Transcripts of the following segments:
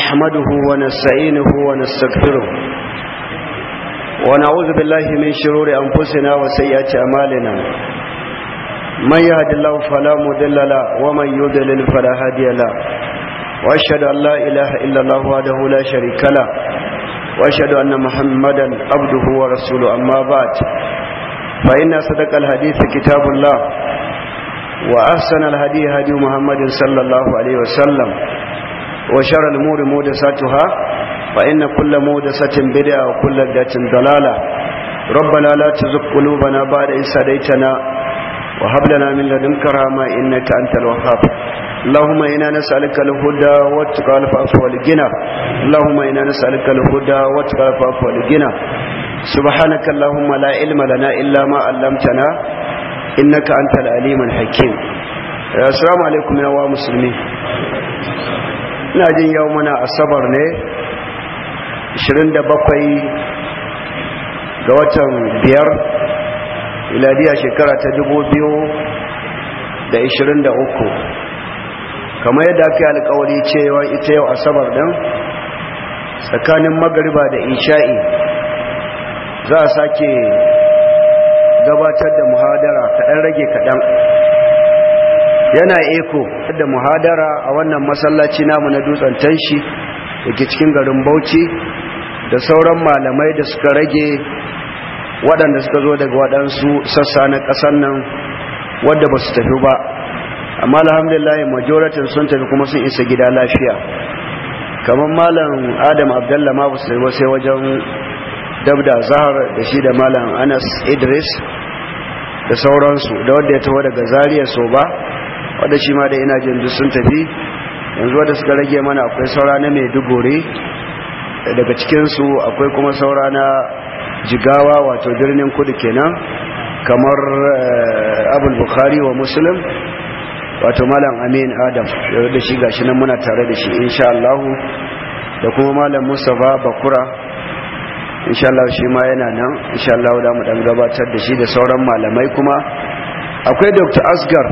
نحمده ونستعينه ونستغفره ونعوذ بالله من شرور أنفسنا وسيئات أمالنا من يهد الله فلا مضل له ومن يضلل فلا هادي له وأشهد أن لا إله إلا الله وحده لا شريك له وأشهد أن محمدا عبده ورسوله أما بعد فإن صدق الحديث كتاب الله وأحسن الهدي هدي محمد صلى الله عليه وسلم وشر الأمور مودساتها فإن كل مودسة بدعة وكل بدعة ضلالة ربنا لا تزغ قلوبنا بعد إذ هديتنا وهب لنا من لدنك رحمة إنك أنت الوهاب اللهم إنا نسألك الهدى والتقى والعفو والغنى اللهم إنا نسألك الهدى والتقى والعفو والغنى سبحانك اللهم لا علم لنا إلا ما علمتنا إنك أنت العليم الحكيم السلام عليكم يا مسلمين ina jin yau muna asabar ne 27 ga watan biyar iladiya shekara ta 2023 kamar yadda aka yi alkawari cewa ita yau asabar din tsakanin magariba da isha'i za a sake gabatar da muhadara kaɗan rage kaɗan yana eko da muhadara a wannan masallaci namu na dutsen tanshi da ke cikin garin bauchi da sauran malamai da suka rage waɗanda suka zo daga waɗansu sassa na ƙasar nan wadda ba su tafi ba amma alhamdulillah majoratin sun tafi kuma sun isa gida lafiya kamar malam adam abdallah ma ba su tafi sai wajen dabda zahar da shi da malam anas idris da sauransu da wadda ya taho daga zariya so ba wadda shi ma da ina jin duk sun tafi yanzu wadda suka rage mana akwai saura na maiduguri daga cikinsu akwai kuma saura na jigawa wato birnin kudu kenan kamar abul bukhari wa muslim wato malam amin adam da shi gashi nan muna tare da shi insha Allah da kuma malam mustafa bakura insha Allah shi ma yana nan insha Allah da mu dan gabatar da shi da sauran malamai kuma akwai dr asgar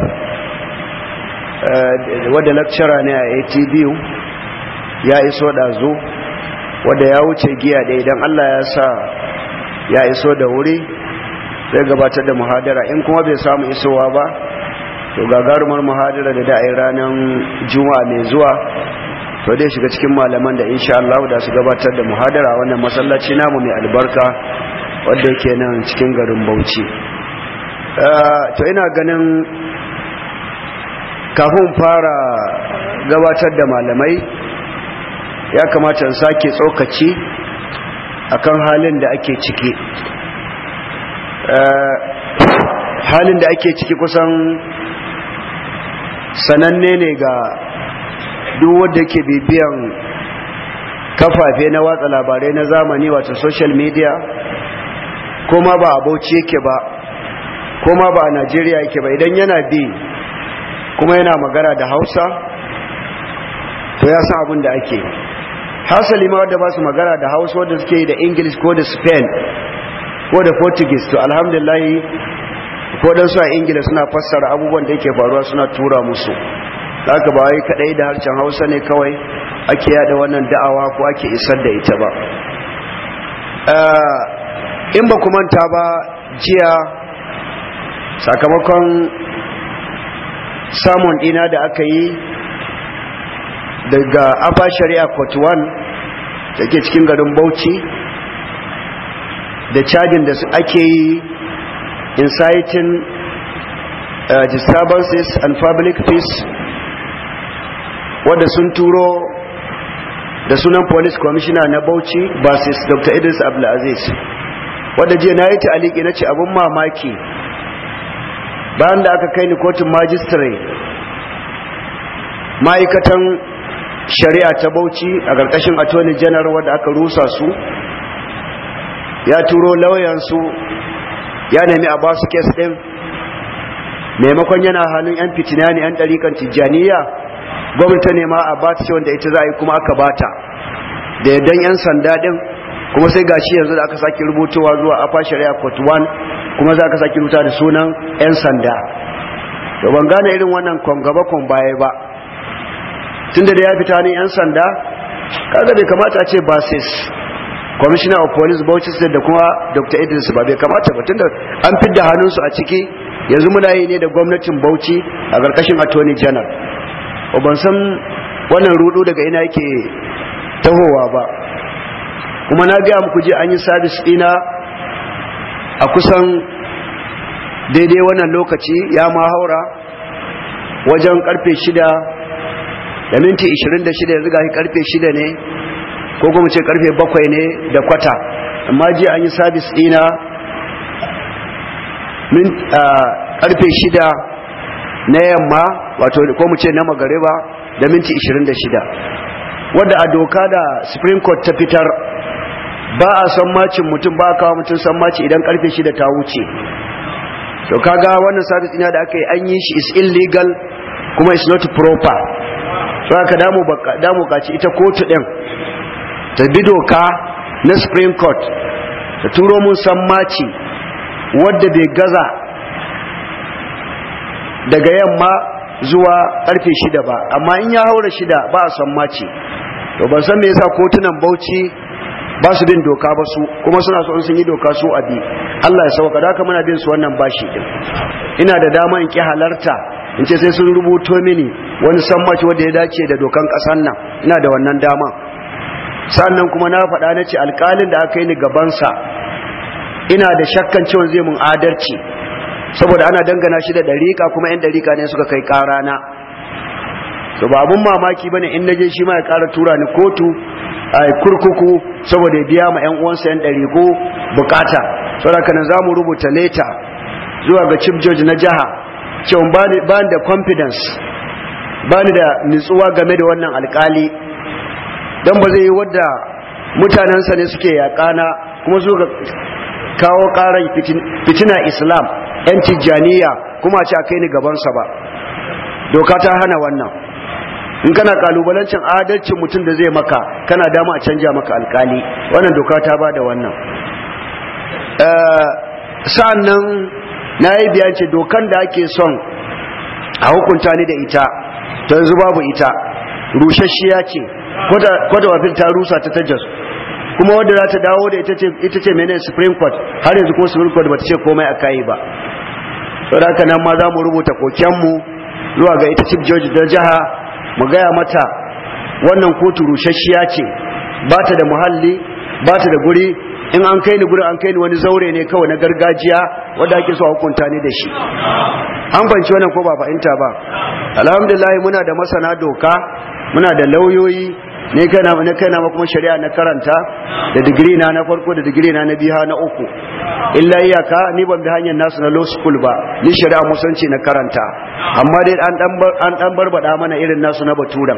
wadda lecturer ne a atbu ya iso ɗazu wadda ya wuce giya da idan allah ya sa ya iso da wuri zai gabatar da muhadara in kuma bai samu isowa ba to gagarumar muhadara da da'ai ranar juma'a mai zuwa to dai shiga cikin malaman da insha Allah da su gabatar da muhadara wannan masallaci namu mai albarka wadda yake nan cikin garin Bauchi to ina ganin kafin fara gabatar da malamai ya kamata in sake tsokaci akan halin da ake ciki halin da ake ciki kusan sananne ne ga duk wanda ke bibiyan kafafe na watsa labarai na zamani wato social media kuma ba a bauchi yake ba kuma ba a najeriya yake ba idan yana bi kuma yana magana da hausa to ya san abin da ake hasali ma wadda ba su magana da hausa wadda suke yi da english ko da spain ko da portuguese to alhamdulillah ko dan su a ingila suna fassara abubuwan da yake faruwa suna tura musu haka ba wai kadai da harshen hausa ne kawai ake yada wannan da'awa ko ake isar da ita ba in ba ku manta ba jiya sakamakon samun dina da aka yi daga afa shari'a court 1 da ke cikin garin bauchi da cajin da ake yi inciting uh, disturbances and public peace wadda sun turo da sunan police commissioner na bauchi basis dr idris abdulaziz wadda jiya na yi ta aliki na ce abin mamaki bayan da aka kai ni kotun majistare ma'aikatan shari'a ta bauchi a ƙarƙashin attorney general wadda aka rusa su ya turo lauyansu ya nemi a basu kes ɗin maimakon yana hannun 'yan fitina ne 'yan ɗarikan tijjaniya gwamnati ne ma a ba ta wanda ita za a yi kuma aka bata da yardan 'yan sanda ɗin kuma sai gashi yanzu da aka sake rubutowa zuwa afa shari'a court 1 kuma za ka sake rubuta da sunan 'yan sanda to ban gane irin wannan kwangaba kwan baya ba tunda da ya fita ne 'yan sanda kaga bai kamata a ce basis commissioner of police bauchi state da kuma dr idris ba bai kamata ba tunda an fidda hannunsu a ciki yanzu muna yi ne da gwamnatin bauchi a ƙarƙashin attorney general ba ban san wannan rudu daga ina yake tahowa ba kuma na gaya muku je an yi sabis ɗina a kusan daidai wannan lokaci ya ma haura wajen karfe shida da minti 26 yanzu ga karfe shida ne ko kuma ce karfe bakwai ne da kwata amma ji an yi sabis dina karfe shida na yamma wato ko mu ce na magariba da minti 26 wadda a doka da supreme court ta fitar ba a son macin mutum ba a kawo mutum son maci idan karfe shida ta wuce to kaga wannan sabis ina da aka yi an yi shi is illegal kuma is not proper so aka damu damu kaci ita kotu din ta bi doka na supreme court ta turo mun san maci wadda bai gaza daga yamma zuwa karfe shida ba amma in ya haura shida ba a san maci to ban san me yasa kotunan bauchi ba su bin doka ba su kuma suna so sun yi doka su abi Allah ya sauka da haka muna bin su wannan bashi din ina da dama in ki halarta in ce sai sun rubuto mini wani sammaci wanda ya dace da dokan kasan nan ina da wannan dama sannan kuma na faɗa na ce alƙalin da aka yi ni gabansa ina da shakkan cewa zai mun adalci saboda ana dangana shi da ɗariƙa kuma 'yan ɗariƙa ne suka kai ƙarana so ba abun mamaki bane in naje shi ma ya ƙara tura ni kotu a kurkuku saboda ya biya ma 'yan uwansa 'yan ɗariƙo bukata saboda kanan za mu rubuta leta zuwa ga chief judge na jiha cewa ba ni da confidence ba ni da nutsuwa game da wannan alkali don ba zai yi wadda mutanensa ne suke yaƙana kuma su kawo ƙarar fitina islam 'yan tijjaniya kuma ce a kai ni gabansa ba doka ta hana wannan in kana kalubalancin adalcin mutum da zai maka kana dama a canja maka alkali wannan doka ta ba da wannan sa'an nan na yi biyance dokan da ake son a hukunta ni da ita ta yanzu babu ita rushashiya ce kwada wafin ta rusa ta tajas kuma wadda za ta dawo da ita ce mene supreme court har yanzu kuma supreme court ba ta ce komai a kayi ba sau da nan ma za mu rubuta kokenmu zuwa ga ita chief judge da jiha mu gaya mata wannan kotu rushashiya ce ba ta da muhalli ba ta da guri in an kai ni gurin an kai ni wani zaure ne kawai na gargajiya wanda ake so a hukunta ni da shi an banci wannan ko ba fahimta ba alhamdulillah muna da masana doka muna da lauyoyi ne kana ne kana ma kuma shari'a na karanta da digiri na na farko da digiri na na biha na uku illa iyaka ni ban bi hanyar nasu na law school ba ni shari'a musanci na karanta amma dai an dan an dan barbada mana irin nasu na baturan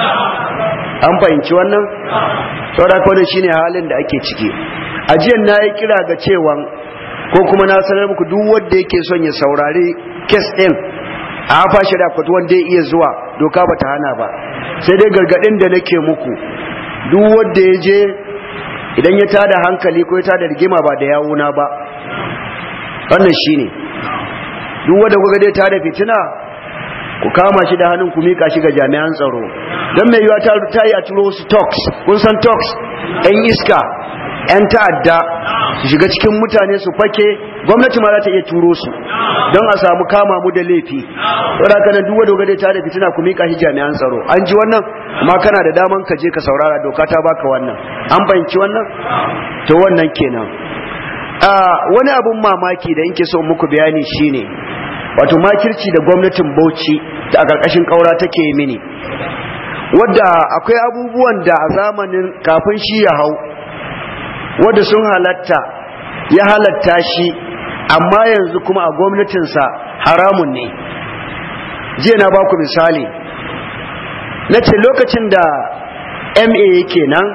an fahimci wannan saboda ko shine halin da ake ciki ajiyan na yi kira ga cewa ko kuma na sanar muku duk wanda yake son ya saurari kes din a hafa shari'a kwatu wanda ya iya zuwa doka ba ta hana ba sai dai gargadin da nake muku duk wanda ya je idan ya tada hankali ko ya tada rigima ba da yawuna ba wannan shine duk wanda kuka dai tada fitina ku kama shi da hannun ku mika shi ga jami'an tsaro don mai yiwa ta yi a turo wasu talks kun san talks 'yan iska 'yan ta'adda su shiga cikin mutane su fake gwamnati ma za ta iya turo su don a samu kama mu da laifi saboda kana duk wanda gade ta da fitina ku mika shi jami'an tsaro an ji wannan amma kana da daman ka je ka saurara doka ta baka wannan an fahimci wannan to wannan kenan a wani abun mamaki da yake so muku bayani shine wato makirci da gwamnatin Bauchi ta a karkashin kaura take mini wadda akwai abubuwan da a zamanin kafin shi ya hau wadda sun halatta ya halatta shi amma yanzu kuma a gwamnatinsa haramun ne jiya na baku misali na ce lokacin da ma yake nan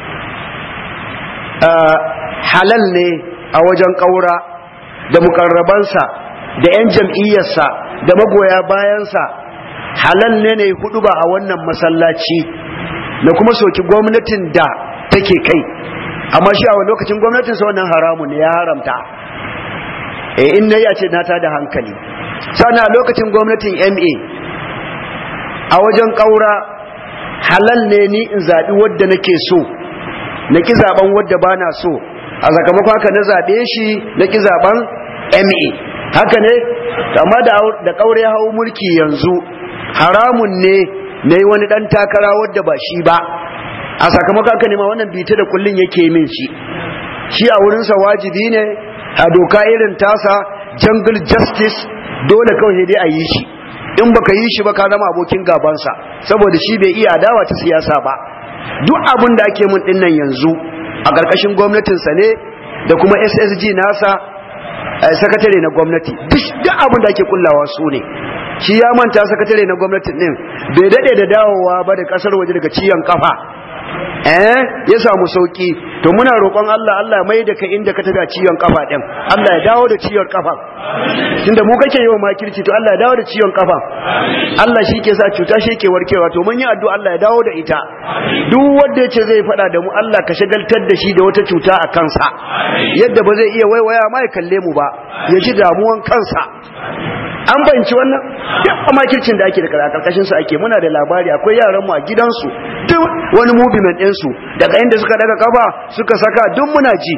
halal ne a wajen ƙaura da mukarrabansa da 'yan jam'iyyarsa da magoya bayansa halal ne ne hudu ba a wannan masallaci na kuma soki gwamnatin da take kai amma shi a lokacin gwamnatin sa wannan haramun ne ya haramta eh in nayi a ce na ta da hankali sana lokacin gwamnatin MA a wajen kaura halal ne ni in zaɓi wadda nake so na ƙi zaɓen wadda ba na so a sakamakon haka na zaɓe shi na ƙi zaɓen ma haka ne amma da ƙaure hau mulki yanzu haramun ne na yi wani ɗan takara wadda ba shi ba a sakamakon haka ne ma wannan bita da kullum yake min shi shi a wurinsa wajibi ne a doka irin tasa jungle justice dole kawai dai a yi shi in baka yi shi ba ka zama abokin gabansa saboda shi bai iya adawa ta siyasa ba duk abin da ake mun dinnan yanzu a ƙarƙashin gwamnatinsa ne da kuma ssg nasa sakatare na gwamnati duk abin da ake kullawa su ne shi ya manta sakatare na gwamnati din bai daɗe da dawowa ba da ƙasar waje daga ciyan kafa eh ya samu sauki to muna roƙon Allah Allah mai da ka inda ka tafi ciwon kafa din Allah ya dawo da ciwon kafa tunda mu kake yi wa makirci to Allah ya dawo da ciwon kafa Allah shi ke sa cuta shi ke warkewa to mun yi addu'a Allah ya dawo da ita duk wanda yace zai faɗa da mu Allah ka shagaltar da shi da wata cuta a kansa yadda ba zai iya waiwaya ma ya kalle mu ba ya ji damuwan kansa an banci wannan duk makircin da ake da karkashin su ake muna da labari akwai yaran mu a gidansu duk wani movement din su daga inda suka daga kafa suka saka duk muna ji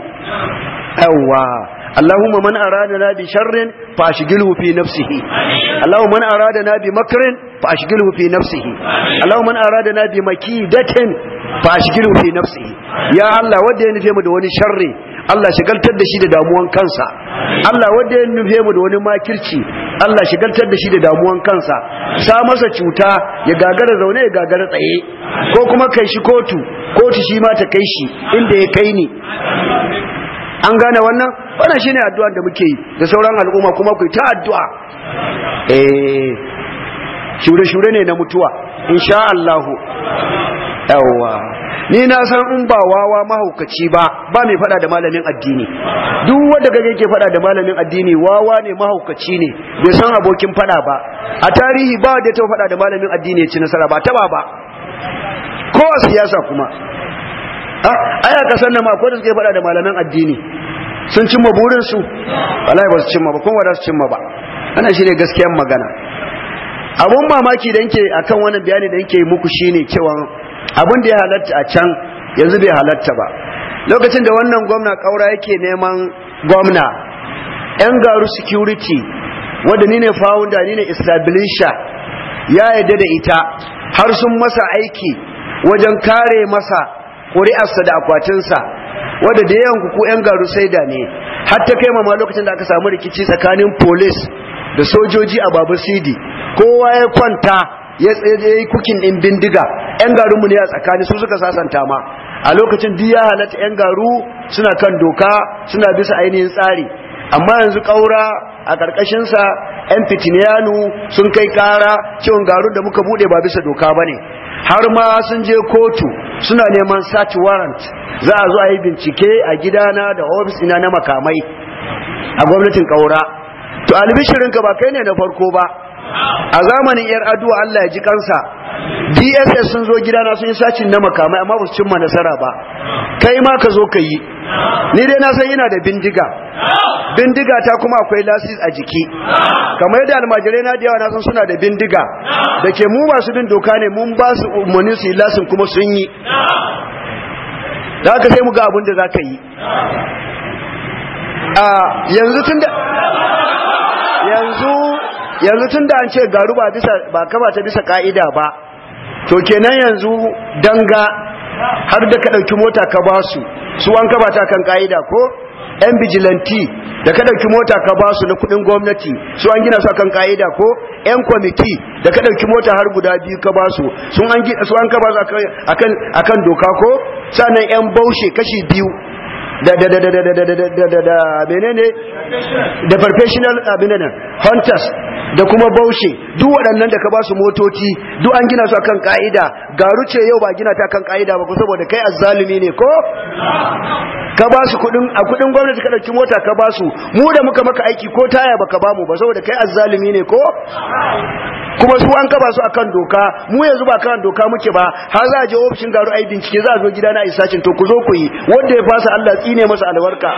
yawa اللهم من أرادنا بشر فأشغله في نفسه اللهم من أرادنا بمكر فأشغله في نفسه اللهم من أرادنا بمكيدة فأشغله في نفسه يا الله ودي نفهم دوني شر Allah shigaltar da shi da damuwan kansa Allah wanda ya nufe mu da wani makirci Allah shigaltar da shi da damuwan kansa sa masa cuta ya gagara zaune ya gagara tsaye ko kuma kai shi kotu kotu shi ma ta kai shi inda ya kai ni an gane wannan wannan shine addu'ar da muke yi da sauran al'umma kuma ku ta addu'a eh shure-shure ne na mutuwa insha Allah yawa ni na san in ba wawa mahaukaci ba ba mai fada da malamin addini duk wanda kage yake fada da malamin addini wawa ne mahaukaci ne bai san abokin fada ba a tarihi ba da ta fada da malamin addini ya ci nasara ba taba ba ko a siyasa kuma aya kasan nan ma akwai da suke fada da malaman addini sun cimma burin su wallahi ba su cimma ba kuma ba su cimma ba ana shine gaskiyar magana abun mamaki da yake akan wannan bayani da yake muku shine cewa abin da ya halatta a can yanzu bai halatta ba lokacin da wannan gwamna kaura yake neman gwamna yan garu security wanda ni ne founder ni ne establisher ya yadda da ita har sun masa aiki wajen kare masa ƙuri'arsa da akwatinsa wadda da yawan ku yan garu saida ne har ta kai mama lokacin da aka samu rikici tsakanin police da sojoji a babu sidi kowa ya kwanta ya yi kukin din bindiga yan garinmu ne a tsakani su suka sasanta ma a lokacin duk ya halatta yan garu suna kan doka suna bisa ainihin tsari amma yanzu ƙaura a ƙarƙashinsa yan fitiniyanu sun kai ƙara ciwon garu da muka buɗe ba bisa doka ba ne har ma sun je kotu suna neman search warrant za a zo a yi bincike a gidana da ofis ina na makamai a gwamnatin ƙaura to albishirinka ba kai ne na farko ba a zamanin yar aduwa Allah ya ji kansa DSS sun zo gidana sun yi sacin na makamai amma ba su cimma nasara ba kai ma ka zo ka yi ni dai na san ina da bindiga bindiga ta kuma akwai lasis a jiki kamar yadda almajirai na da yawa na san suna da bindiga da ke mu masu bin doka ne mun ba su umarni su yi lasin kuma sun yi da haka sai mu ga abin da za ka yi yanzu tun da yanzu yanzu tun da an ce garu ba bisa ba kaba ta bisa ka'ida ba to kenan yanzu danga har da ka dauki mota ka ba su su an kaba ta kan ka'ida ko yan bijilanti da ka dauki mota ka ba su na kudin gwamnati su an gina su kan ka'ida ko yan kwamiti da ka dauki mota har guda biyu ka ba su sun an su an kaba su akan akan doka ko sannan yan baushe kashi biyu da da da da da da da da da da menene da professional abinan hunters da kuma baushe duk waɗannan da ka ba su motoci duk an gina su akan ka'ida garu ce yau ba gina ta kan ka'ida ba ko saboda kai azzalumi ne ko ka ba su kudin a kudin gwamnati ka dauki mota ka ba su mu da muka maka aiki ko taya baka ba mu ba saboda kai azzalumi ne ko kuma su an kaba su akan doka mu yanzu ba kan doka muke ba har za a je ofishin garu ai bincike za a zo gidana a isacin to ku zo ku yi wanda ya fasa Allah tsine masa albarka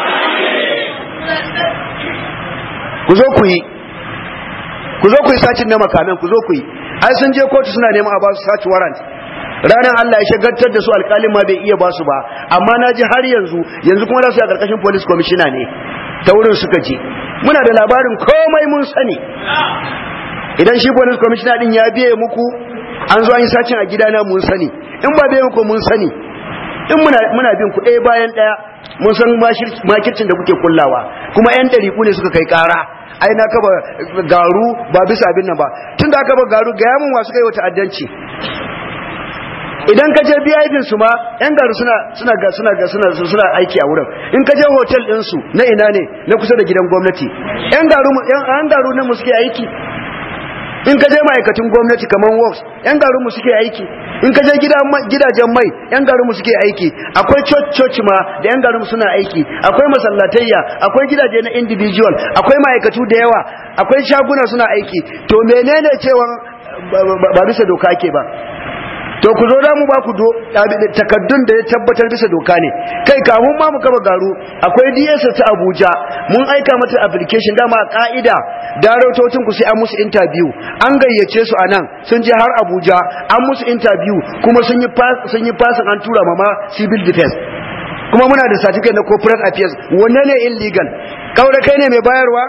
ku zo ku yi ku zo ku yi sacin na makamin ku zo ku yi ai sun je kotu suna neman a ba su saci warrant ranar Allah ya shagantar da su alƙalin ma bai iya ba su ba amma na ji har yanzu yanzu kuma za su yi a ƙarƙashin police commissioner ne ta wurin suka je muna da labarin komai mun sani idan shi police commissioner din ya biye muku an zo an yi sacin a gidana mun sani in ba biye muku mun sani in muna muna bin ku ɗaya bayan ɗaya mun san makircin da kuke kullawa kuma yan ɗariƙu ne suka kai ƙara ai na kaba garu ba bisa abin nan ba tun da aka ba garu ga yamin wa suka yi wa ta'addanci idan ka je biyafin su ma yan garu suna suna ga suna ga suna suna aiki a wurin in ka je hotel din su na ina ne na kusa da gidan gwamnati yan garu yan garu ne mu suke aiki in ka je ma'aikatan gwamnati kamar works yan garu mu suke aiki in ka je gidajen mai yan garu mu suke aiki akwai church church ma da yan garu suna aiki akwai masallatayya akwai gidaje na individual akwai ma'aikatu da yawa akwai shaguna suna aiki to menene cewa ba bisa doka ake ba to ku zo da mu ba ku takaddun da ya tabbatar bisa doka ne kai kamun ma mu kaba garu akwai DS ta Abuja mun aika mata application dama ka'ida darautocin ku sai an musu interview an gayyace su anan sun je har Abuja an musu interview kuma sun yi sun yi passing an tura mama civil defense kuma muna da certificate na corporate affairs wanne ne illegal kaure kai ne mai bayarwa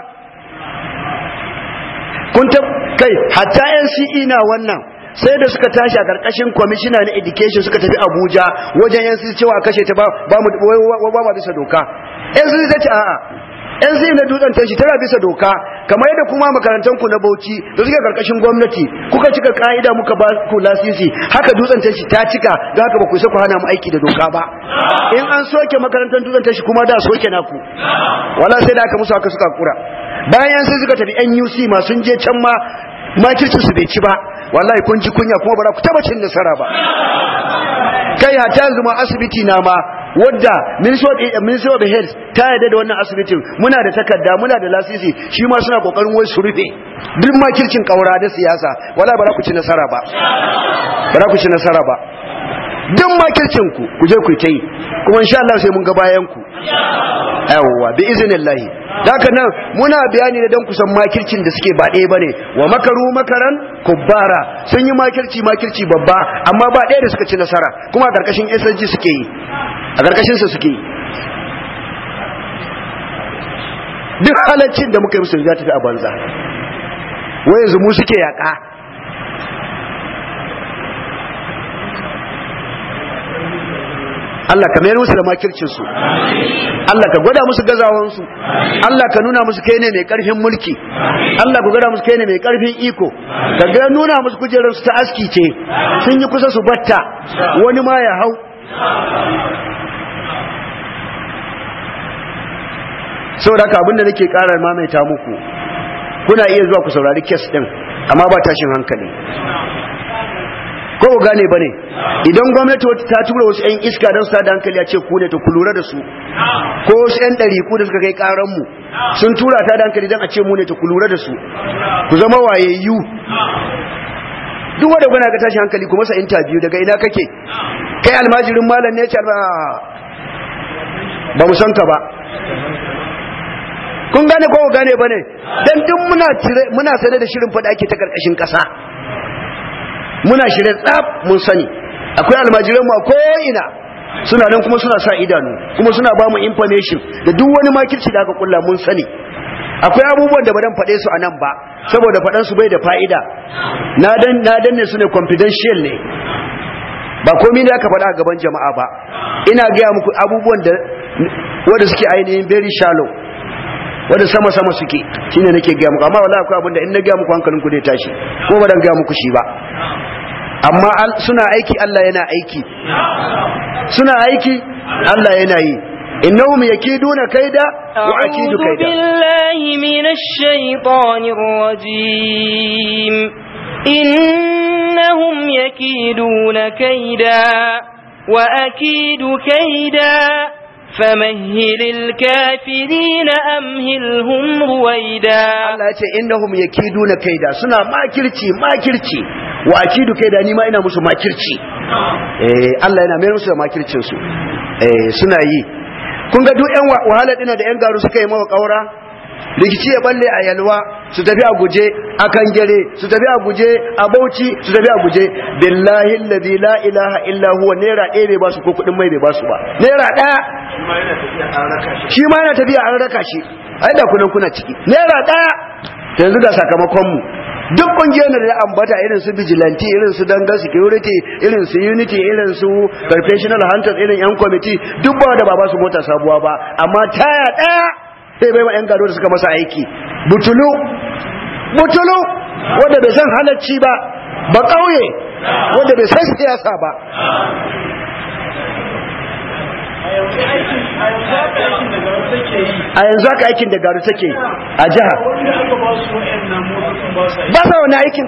kun ta kai hatta NCE na wannan sai da suka tashi a karkashin kwamishina na education suka tafi abuja wajen yan cewa kashe ta ba mu ba ma bisa doka yan sun ta ce a'a yan sun na dutsen tashi tana bisa doka kamar yadda kuma makarantar ku na bauchi da suke karkashin gwamnati kuka cika ka'ida muka ba ku lasisi haka dutsen tashi ta cika da haka ba ku isa ku hana mu aiki da doka ba in an soke makarantar dutsen tashi kuma da soke naku wala sai da aka musu haka suka kura bayan sai suka tafi NUC ma sun je can ma makircin su bai ci ba wallahi kun ji kunya kuma ba za ku taba cin nasara ba kai hata yanzu ma asibiti na ma wadda ministry of health ta yarda da wannan asibitin muna da takarda muna da lasisi shi ma suna kokarin wai su rufe duk makircin kaura da siyasa wallahi ba za ku ci nasara ba ba za ku ci nasara ba duk makircin ku ku je ku yi kuma insha Allah sai mun ga bayan ku yawwa bi iznillahi haka nan muna bayani da dan kusan makircin da suke ba ɗaya bane wa makaru makaran kubbara sun yi makirci makirci babba amma ba ɗaya da suka ci nasara kuma a karkashin SSG suke yi a karkashin sa suke yi duk halaccin da muka yi musu za ta fi a banza wai yanzu mu suke yaƙa Allah ka mayar musu da makircinsu Allah ka gwada musu gazawansu Allah ka nuna musu kai ne mai karfin mulki Allah ka gwada musu kai ne mai karfin iko ka ga nuna musu kujerar su ta aski ce sun yi kusa su batta wani ma ya hau saboda haka abinda nake ƙara mamaita muku kuna iya zuwa ku saurari kes din amma ba tashin hankali ko ku gane bane idan gwamnati ta tura wasu ƴan iska don su da hankali a ce ku ne to ku lura da su ko wasu ƴan ɗari ku da suka kai ƙaran mu sun tura ta da hankali don a ce mu ne to ku lura da su ku zama wayayyu duk wanda gwana ga tashi hankali ku masa interview daga ina kake kai almajirin malam ne ce ba mu san ka ba kun gane ko gane bane dan duk muna muna sane da shirin fada ake ta karkashin kasa muna shirin tsaf mun sani akwai almajiran mu ko ina suna nan kuma suna sa idanu kuma suna ba mu information da duk wani makirci da aka kulla mun sani akwai abubuwan da ba dan faɗe su a nan ba saboda faɗan su bai da fa'ida na dan na danne su ne confidential ne ba komai da aka faɗa a gaban jama'a ba ina gaya muku abubuwan da wanda suke ainihin very shallow wanda sama sama suke shine nake gaya muku amma wallahi akwai abin da in na gaya muku hankalinku zai tashi ko ba dan gaya muku shi ba amma suna aiki Allah yana aiki suna aiki Allah yana yi innahum yakiduna kaida wa akidu أعوذ kaida بالله من الشيطان الرجيم إنهم يكيدون كيدا وأكيد كيدا فمهل الكافرين أمهلهم رويدا Allah ya ce innahum yakiduna kaida suna makirci makirci wa akidu kaida ni ma ina musu makirci eh Allah yana mai musu da makircin su eh suna yi kun ga duk yan wahala dina da yan garu suka yi mawa kaura rikici ya balle a yalwa su tafi a guje a kangare su tafi a guje a bauchi su tafi a guje billahi alladhi la ilaha illa huwa naira ɗaya bai basu ko kuɗin mai bai basu ba naira ɗaya shi ma yana tafiya an raka shi ai da kunan kuna ciki naira ɗaya yanzu ga sakamakon mu duk kungiyar da ambata irin su vigilante irin su dangan security irin su unity irin su professional hunters irin yan committee duk ba da ba ba su mota sabuwa ba amma taya daya sai bai ma yan gado da suka masa aiki butulu butulu wanda bai san halacci ba ba kauye wanda bai san siyasa ba a yanzu haka aikin da garu take a jiha ba sa wani aikin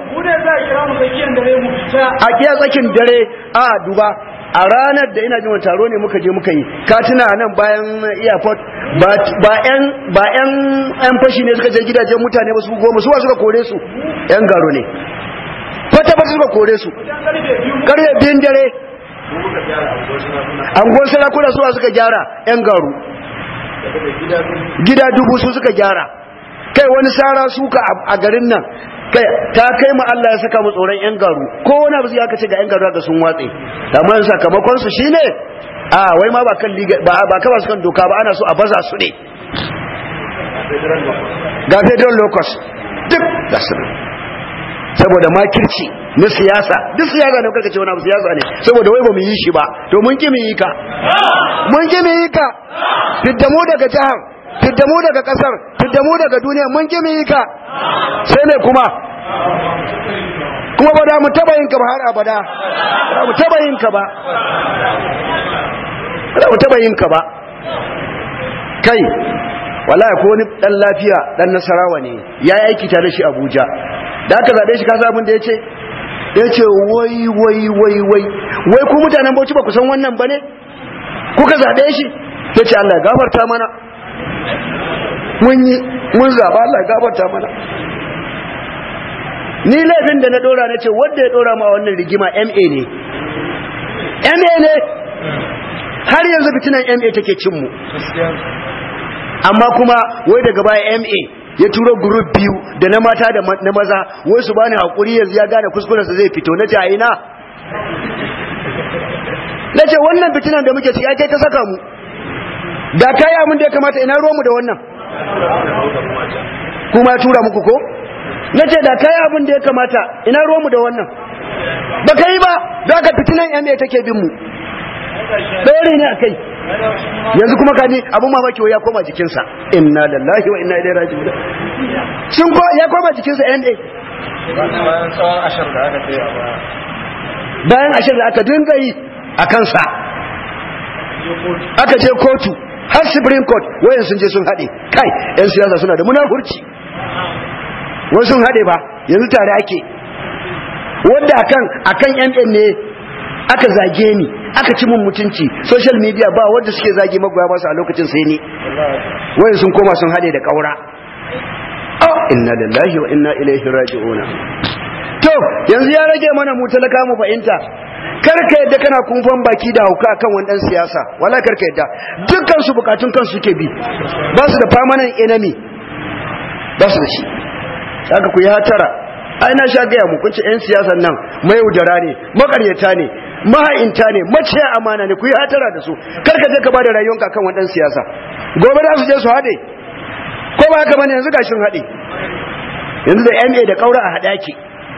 a kiya tsakin dare a duba a ranar da ina jin taro ne muka je muka yi katina nan bayan airport ba yan yan fashi ne suka je gidajen mutane ba su goma su suka kore su yan garo ne fata fata suka kore su karfe biyun dare angon sarakuna suwa suka gyara yan garu gida dubu su suka gyara kai wani sara suka a garin nan kai ta kai mu Allah ya saka mu tsoron yan garu ko wani abu ya kace ga yan garu ga sun watse amma sakamakon su shine a wai ma ba kan liga ba ba ka ba su kan doka ba ana so a baza su ne ga federal locus duk da su saboda makirci na siyasa duk siyasa ne kuka ce wani abu siyasa ne saboda wai ba mu yi shi ba to mun ki mu yi ka mun ki mu yi ka fidda mu daga jihar fidda mu daga kasar fidda mu daga duniya mun ki mu yi ka sai ne kuma kuma ba da mu taba yin ka ba har abada ba mu taba yin ka ba ba mu taba yin ka ba kai wallahi ko wani dan lafiya dan nasarawa ne yayi aiki tare shi Abuja da aka zaɓe shi kasa abin da ya ce ya ce wai wai wai wai wai ku mutanen bauchi ba ku san wannan ba ne kuka zaɓe shi ya ce Allah gafarta mana mun yi mun zaɓa Allah gafarta mana ni laifin da na ɗora na ce wanda ya ɗora ma wannan rigima ma ne ma ne har yanzu fitinan ma take cinmu amma kuma wai daga baya ma ya turo group biyu da na mata da na maza wai su bani hakuri yanzu ya gane kuskurensa zai fito na jayina na ce wannan fitinan da muke ciki ai kai ka saka mu da kai mun da ya kamata ina ruwanmu da wannan kuma ya tura muku ko na ce da kai abin da ya kamata ina ruwanmu da wannan ba ka yi ba da aka fitinan yan mai take bin mu ɗaya ne a kai yanzu kuma kaji abin mamaki ya koma jikinsa inna lillahi wa inna ilaihi raji'un sun ko ya koma jikinsa yan ɗaya bayan tsawon ashar da aka kai a baya bayan ashir da aka dinga yi a kansa aka je kotu har supreme court wayan sun je sun haɗe kai yan siyasa suna da munafurci wai sun haɗe ba yanzu tare ake wanda akan akan yan ne aka zage ni aka ci mun mutunci social media ba wanda suke zage magoya ba su a lokacin sai ni wayan sun koma sun haɗe da ƙaura oh inna lillahi wa inna ilaihi raji'un to yanzu ya rage mana mu talaka mu fahimta karka yadda kana kumfan baki da hauka akan wani dan siyasa wala karka yadda dukkan su bukatun kansu suke bi ba su da permanent enemy ba su da shi haka ku yi hatara ai na sha gaya mu kunce yan siyasan nan mayaudara ne makaryata ne maha'inta ne maciya amana ne ku yi hatara da su karka je ka bada rayuwanka kan wani dan siyasa gobe za su je su haɗe ko ba haka bane yanzu gashin haɗe yanzu da MA da kaura a haɗe ake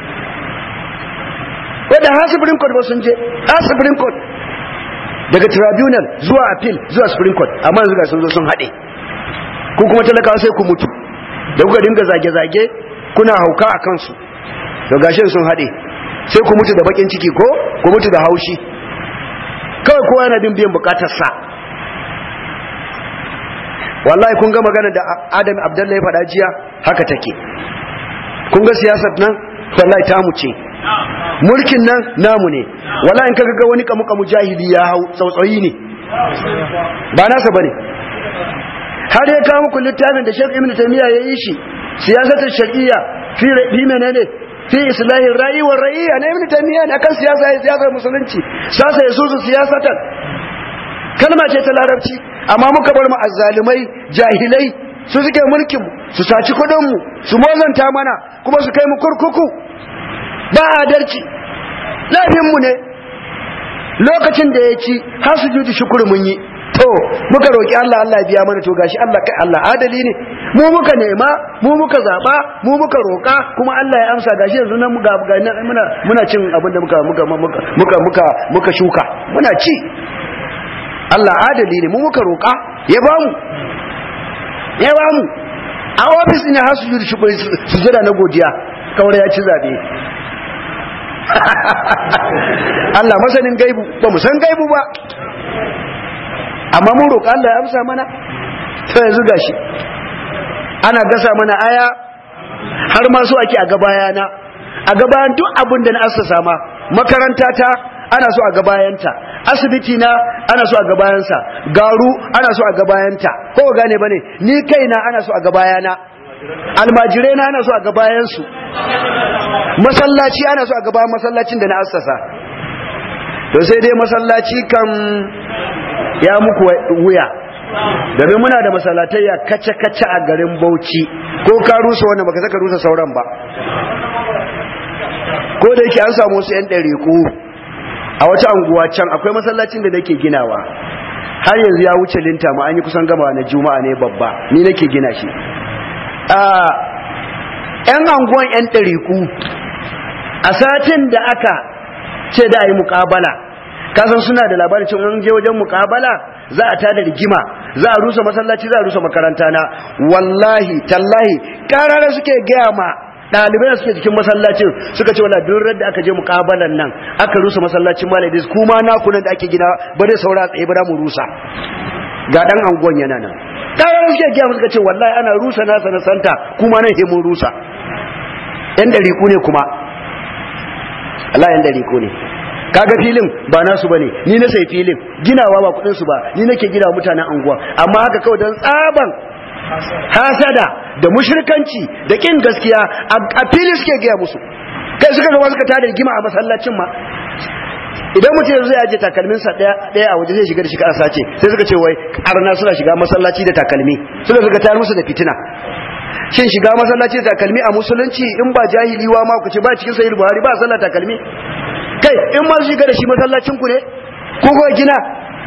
wadda ha supreme court ba sun je ha supreme court daga tribunal zuwa appeal zuwa supreme court amma yanzu ga sun zo sun haɗe ko kuma talakawa sai ku mutu da kuka dinga zage-zage kuna hauka a kansu da gashin sun haɗe sai ku mutu da bakin ciki ko ku mutu da haushi kawai kowa yana bin biyan bukatarsa wallahi kun ga magana da adam abdullahi faɗa jiya haka take kun ga siyasar nan wallahi tamu ce mulkin nan namu ne wallahi in kaga ga wani kamu kamu jahili ya hau tsautsayi ne ba nasa bane har ya kawo muku littafin da Sheikh Ibn Taymiyyah ya yi shi siyasatul shar'iyya fi fi menene fi islahi ra'i wa ra'iyya na Ibn Taymiyyah akan siyasa ya siyasar musulunci sasa ya susu siyasatan kalma ce ta larabci amma muka bar mu azzalumai jahilai su suke mulkin mu su saci kudin mu su mozanta mana kuma su kai mu kurkuku ba adalci laifin mu ne lokacin da ya ci har su juji shukuru mun yi to muka roki Allah Allah ya biya mana to gashi Allah kai Allah adali ne mu muka nema mu muka zaba mu muka roka kuma Allah ya amsa gashi yanzu nan muga muna muna cin abin da muka muka muka muka muka muka shuka muna ci Allah adali ne mu muka roka ya bamu ya bamu a ofis ne har su juji shukuru su jira na godiya kawai ya ci zabe Allah masanin gaibu ba mu san gaibu ba amma mun roƙa Allah ya amsa mana ta yanzu gashi ana gasa mana aya har ma so ake a gabayana a gabayan duk abin da na assasa ma makaranta ta ana so a gabayanta asibiti na ana so a gabayansa garu ana so a gabayanta ko gane bane ni kaina ana so a gabayana almajirai na ana so a gabayansu masallaci ana so a gabayan masallacin da na assasa to sai dai masallaci kan ya muku wuya domin muna da masalatayya kace-kace a garin bauchi ko ka rusa wannan baka saka rusa sauran ba ko da yake an samu wasu 'yan ɗariku a wata anguwa can akwai masallacin da nake ginawa har yanzu ya wuce linta ma an yi kusan gama na juma'a ne babba ni nake gina shi a 'yan anguwan 'yan ɗariku a satin da aka ce da a yi muƙabala kasan suna da labarin cin an je wajen mukabala za a tada rigima za a rusa masallaci za a rusa makaranta na wallahi tallahi karara suke gaya ma ɗalibai da suke cikin masallacin suka ce wala duk da aka je mukabalan nan aka rusa masallacin malaidis kuma na kunan da ake gina ba dai saura tsaye ba mu rusa ga dan angon yana nan karara suke gaya suka ce wallahi ana rusa nasa na santa kuma nan mun rusa yan dariku ne kuma Allah yan dariku ne kaga filin ba nasu bane ni na sai filin ginawa ba kudin su ba ni nake gina mutanen anguwa amma haka kawai dan tsaban hasada da mushrikanci da kin gaskiya a fili suke gaya musu kai suka zama suka tada rigima a masallacin ma idan mutum yanzu zai aje takalmin sa daya daya a waje zai shiga da shi ka sace sai suka ce wai arna suna shiga masallaci da takalmi suka suka tayar musu da fitina shin shiga masallaci da takalmi a musulunci in ba jahiliwa ma ku ce ba cikin sahih buhari ba sallah takalmi kai in ma su shiga da shi masallacin ku ne ko ko gina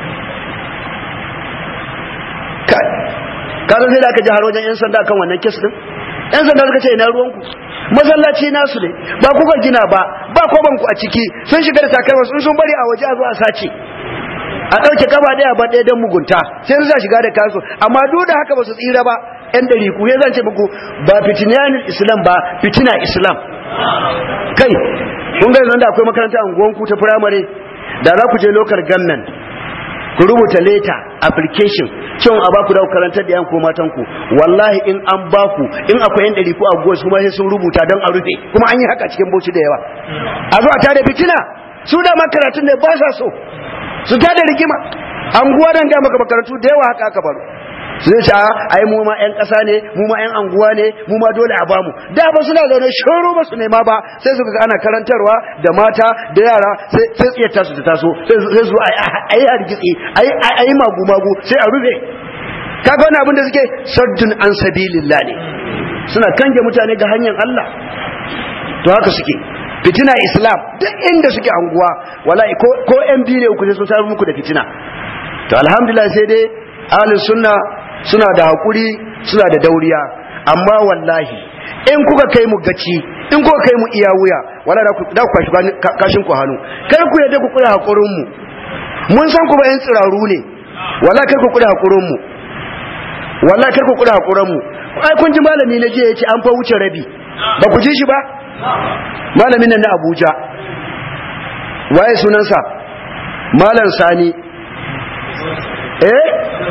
kai ka san sai da aka ji har wajen yan sanda kan wannan kes din yan sanda suka ce ina ruwan ku masallaci nasu ne ba kuka gina ba ba koban ku a ciki sun shiga da takalma sun sun bari a waje a zo a sace a ɗauke kaba ɗaya ba ɗaya don mugunta sai su shiga da kansu amma duk da haka ba su tsira ba yan ɗari ku zan ce muku ba fitinanin islam ba fitina islam kai kun ga yanzu da akwai makaranta unguwanku ta firamare da za ku je local government ku rubuta leta application cewa a baku da karantar da yan ko matan ku wallahi in an baku in akwai yan ɗari ku a gosu kuma sai sun rubuta don a rufe kuma an yi haka cikin bauchi da yawa a zo a tada fitina su da makaratun ne ba sa so su tada rigima anguwa nan ga maka makarantu da yawa haka aka baro su zai sha ai mu ma yan ƙasa ne mu ma yan anguwa ne mu ma dole a bamu da ba suna zaune shoro ba su nema ba sai su ga ana karantarwa da mata da yara sai sai tsiyar tasu ta taso sai su ai hargitsi ai ai magu magu sai a rufe kaga wani abin da suke saddun an sabilillah ne suna kange mutane ga hanyar Allah to haka suke fitina islam duk inda suke anguwa wallahi ko ko yan biyu ne uku sai sun taru muku da fitina to alhamdulillah sai dai ahlus sunna suna da hakuri suna da dauriya amma wallahi in kuka kai mu gaci in kuka kai mu iya wuya wala da ku da ku kashi kashin ku hannu kar ku yadda ku kula hakurin mu mun san ku ba yan tsiraru ne wala kar ku kula hakurin mu wala kar ku kula hakurin mu ai kun ji malami na je yace an fa wuce rabi ba ku ji shi ba malamin nan na Abuja waye sunansa malam Sani eh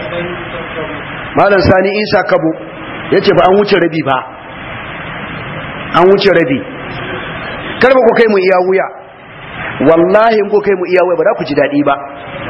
malam Sani Isa Kabo yace ba an wuce rabi ba an wuce rabi kar ba ku kai mu iya wuya wallahi in ku kai mu iya wuya ba za ku ji dadi ba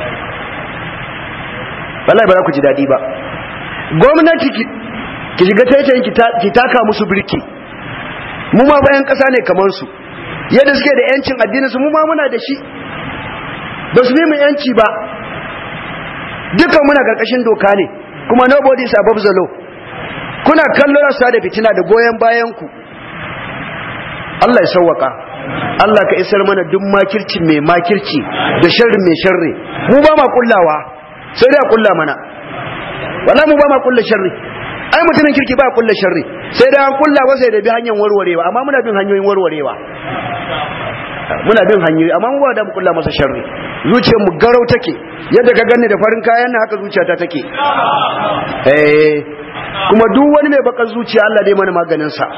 wallahi ba za ku ji dadi ba gwamnati ki shiga taitayin ki taka musu birki mu ma bayan ƙasa ne kamar su yadda suke da yancin addinin su mu ma muna da shi ba su mu yanci ba dukkan muna karkashin doka ne kuma nobody is above the law kuna kallon rasa da fitina da goyon bayan ku Allah ya sauwaka Allah ka isar mana duk makirci mai makirci da sharri mai sharri mu ba ma kullawa sai dai a kulla mana wala mu ba ma kulla sharri ai mutumin kirki ba kulla sharri sai dai an kulla ba sai da bi hanyar warwarewa amma muna bin hanyoyin warwarewa muna bin hanyoyi amma mu ba da mu kulla masa sharri zuciyar mu garau take yadda ka ganni da farin kayan nan haka zuciyata take eh kuma duk wani mai bakar zuciya Allah dai mana maganin sa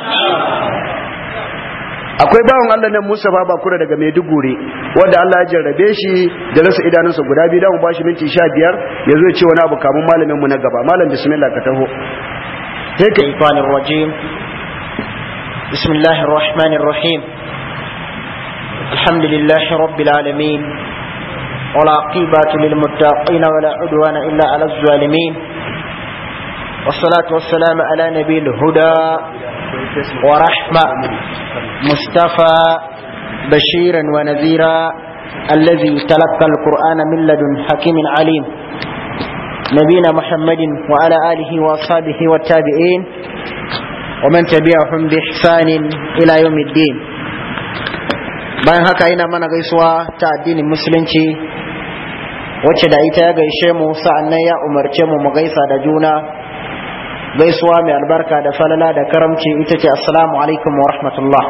akwai bawan Allah nan Mustafa Bakura daga Maiduguri wanda Allah ya jarrabe shi da rasa idanunsa guda biyu da mu bashi minti 15 yazo ya ce wani abu kamun malamin mu na gaba malam bismillah ka taho sai ka ifanir rajim bismillahir rahmanir rahim alhamdulillahi rabbil alamin ولا عقيبة للمتقين ولا عدوان إلا على الظالمين والصلاة والسلام على نبي الهدى ورحمة مصطفى بشيرا ونذيرا الذي تلقى القرآن من لدن حكيم عليم نبينا محمد وعلى آله وأصحابه والتابعين ومن تبعهم بإحسان إلى يوم الدين bayan haka ina mana gaisuwa ta addinin musulunci wacce da ita ya gaishe mu sa'annan ya umarce mu mu gaisa da juna gaisuwa mai albarka da falala da karamci ita ce assalamu alaikum wa rahmatullah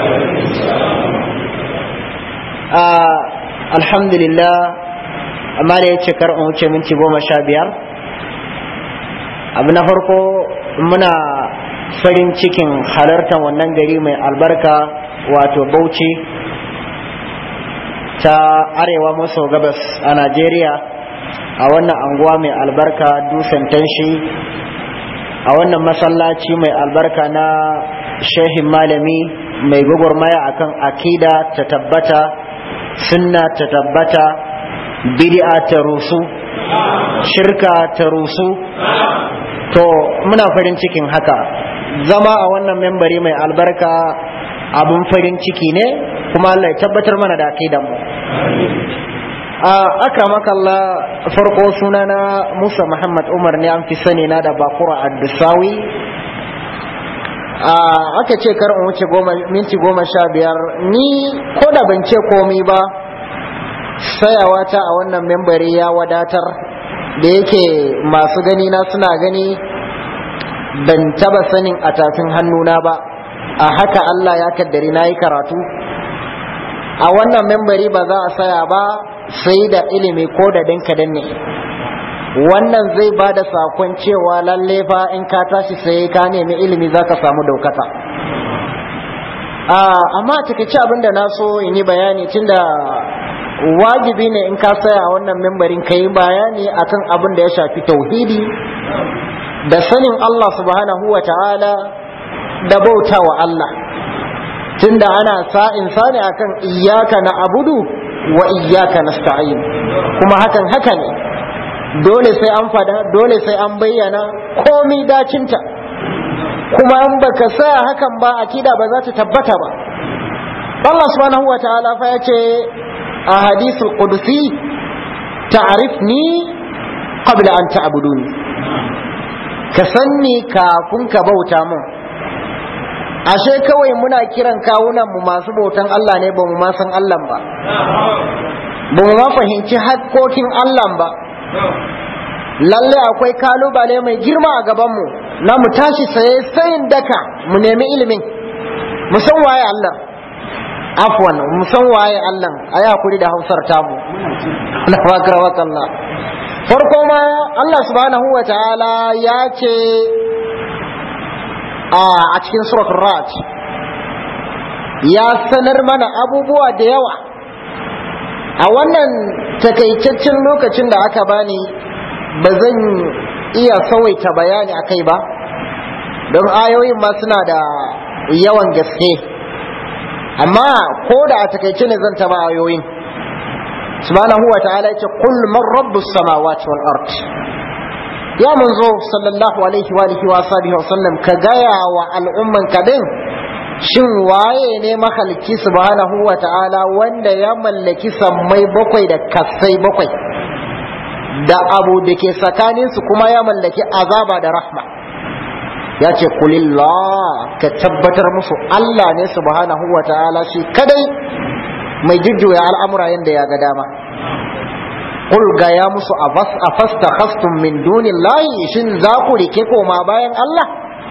alhamdulillah amma da ya ce kar in wuce minti goma sha biyar abu na farko muna farin cikin halartar wannan gari mai albarka wato bauchi ta arewa maso gabas a najeriya a wannan anguwa mai albarka dusan tanshi a wannan masallaci mai albarka na shehin malami mai gwagwarmaya akan akida ta tabbata sunna ta tabbata bid'a ta rusu shirka ta rusu to muna farin cikin haka zama a wannan membari mai albarka abun farin ciki ne kuma Allah ya tabbatar mana da akidan mu a aka makalla farko sunana Musa Muhammad Umar ne an fi sani na da Bakura Addusawi a aka ce kar in wuce minti goma sha biyar ni ko da ban ce komi ba sayawa ta a wannan membari ya wadatar da yake masu gani na suna gani ban taba sanin a tafin hannuna ba a haka Allah ya kaddari na yi karatu a wannan membari ba za a saya ba sai da ilimi ko da dinka danne wannan zai ba da sakon cewa lalle fa in ka tashi sai ka nemi ilimi za ka samu daukata amma a takaice abin da na so in yi bayani tunda wajibi ne in ka saya a wannan membarin ka yi bayani akan abin da ya shafi tauhidi da sanin Allah subhanahu wa ta'ala da bauta wa Allah tunda ana sa'in sani akan iyaka na abudu wa iyaka nasta'in kuma hakan haka ne dole sai an fada dole sai an bayyana komi dacinta kuma in baka sa hakan ba akida ba za ta tabbata ba Allah subhanahu wa ta'ala fa yace a hadithul qudsi ta'rifni qabla an ta'buduni ka sanni kafin ka bauta mun ashe kawai muna kiran kawunan mu masu bautan Allah ne ba mu ma san Allah ba ba mu ma fahimci hakkokin Allah ba lalle akwai kalubale mai girma a gaban mu na mu tashi saye sayin daka mu nemi ilimin mu san waye Allah afwan mu san waye Allah ayi hakuri da Hausar tamu na wakar wakalla farko ma Allah subhanahu wa ta'ala ya ce a cikin suratul raj ya sanar mana abubuwa da yawa a wannan takaitaccen lokacin da aka bani ba zan iya sawaita bayani a kai ba don ayoyin ma suna da yawan gaske amma ko da a takaice ne zan taba ayoyin subhanahu wa ta'ala yace qul man rabbus samawati wal ard ya manzo sallallahu alaihi wa alihi wa sahbihi wa sallam ka gaya wa al'umman ka din shin waye ne mahalicci subhanahu wa ta'ala wanda ya mallaki sammai bakwai da kasai bakwai da abu da ke tsakanin su kuma ya mallaki azaba da rahma ya ce kulillah ka tabbatar musu Allah ne subhanahu wa ta'ala shi kadai mai jujjuya al'amura yadda ya ga dama Qul ga ya musu a fasta khastum min dunin layi shin za ku rike koma bayan Allah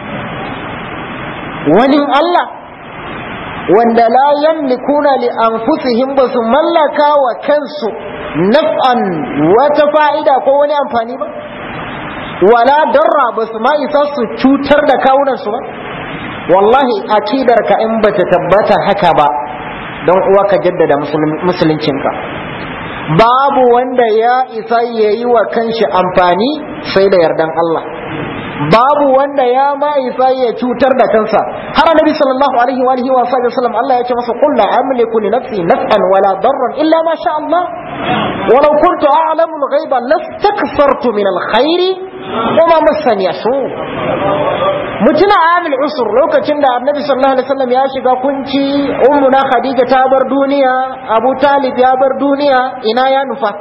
wani Allah wanda la yamlikuna li anfusihim ba su mallaka wa kansu naf'an wata fa'ida ko wani amfani ba wala darra ba su ma isa su cutar da kawunansu ba wallahi akidar ka in bata tabbata haka ba don uwa ka jaddada musuluncinka babu wanda ya isa ya yi wa kanshi amfani sai da yardan Allah babu wanda ya ma isa ya cutar da kansa har annabi sallallahu alaihi wa alihi wa sallam Allah ya ce masa qul la amliku li nafsi naf'an wala darran illa ma sha Allah walau kuntu a'lamu al-ghaiba lastakthartu min al-khairi wama massani yasu mutuna amil usur lokacin da annabi sallallahu alaihi wasallam ya shiga kunci ummuna khadija ta bar duniya abu talib ya bar duniya ina ya nufa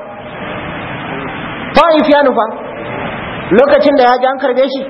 ta'if ya nufa lokacin da ya ji an karbe shi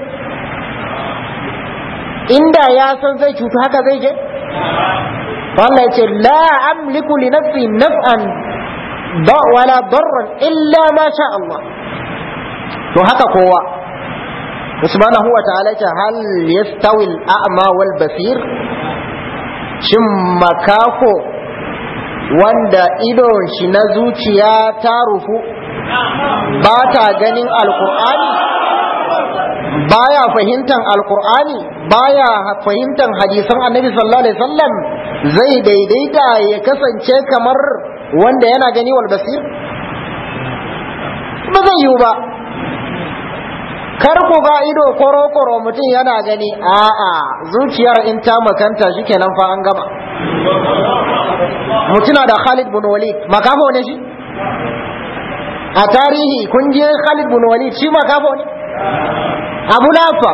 inda ya san zai cutu haka zai je Allah ya ce la amliku li nafsi naf'an wala darran illa ma sha Allah to haka kowa subhanahu wa ta'ala ce hal yastawi al-a'ma wal basir shin makako wanda idon shi na zuciya ta rufu ba ta ganin alkur'ani baya fahimtar alkur'ani baya fahimtar hadisan annabi sallallahu alaihi wasallam zai daidaita ya kasance kamar wanda yana gani wal basir ba zai yiwu ba kar ku ga ido koro-koro mutum yana gani a'a zuciyar in ta makanta shikenan fa an gama mutuna da Khalid bin Walid makafo ne shi a tarihi kun je Khalid bin Walid shi makafo ne Abu Lafa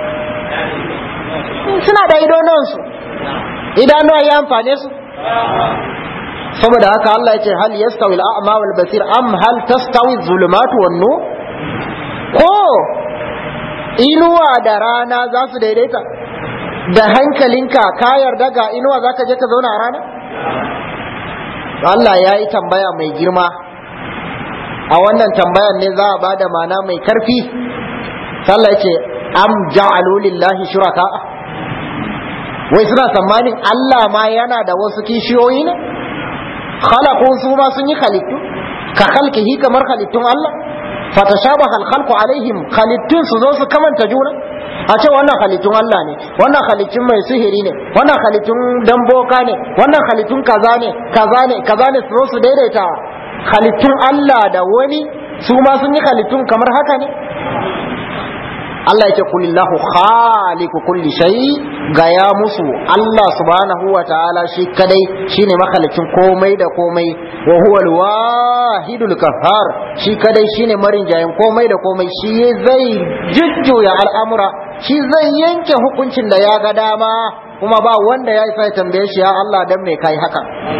suna da idononsu idanuwa ya amfane su saboda haka Allah ya ce hal yastawi al-a'ma wal basir am hal tastawi adh-dhulumatu wan nur ko inuwa da rana za su daidaita da hankalinka ka yarda ga inuwa za ka je ka zauna a rana Allah ya yi tambaya mai girma a wannan tambayan ne za a ba da mana mai karfi sallah ya ce am ja'alu lillahi shuraka wai suna tsammanin Allah ma yana da wasu kishiyoyi ne khalaqu su ma sun yi halittu ka khalqihi kamar halittun Allah fatashabaha al-khalqu alaihim khalittun su zo su kamanta juna a ce wannan halittun Allah ne wannan halittun mai sihiri ne wannan halittun damboka ne wannan halittun kaza ne kaza ne kaza ne su zo su daidaita halittun Allah da wani su ma sun yi halittun kamar haka ne Allah yake kulillahu khaliqu kulli shay ga ya musu Allah subhanahu wa ta'ala shi kadai shine makalicin komai da komai wa huwa al-wahidul qahhar shi kadai shine marinjayin komai da komai shi zai jujjuya al'amura shi zai yanke hukuncin da ya ga dama kuma ba wanda ya isa ya tambaye shi ya Allah dan me kai haka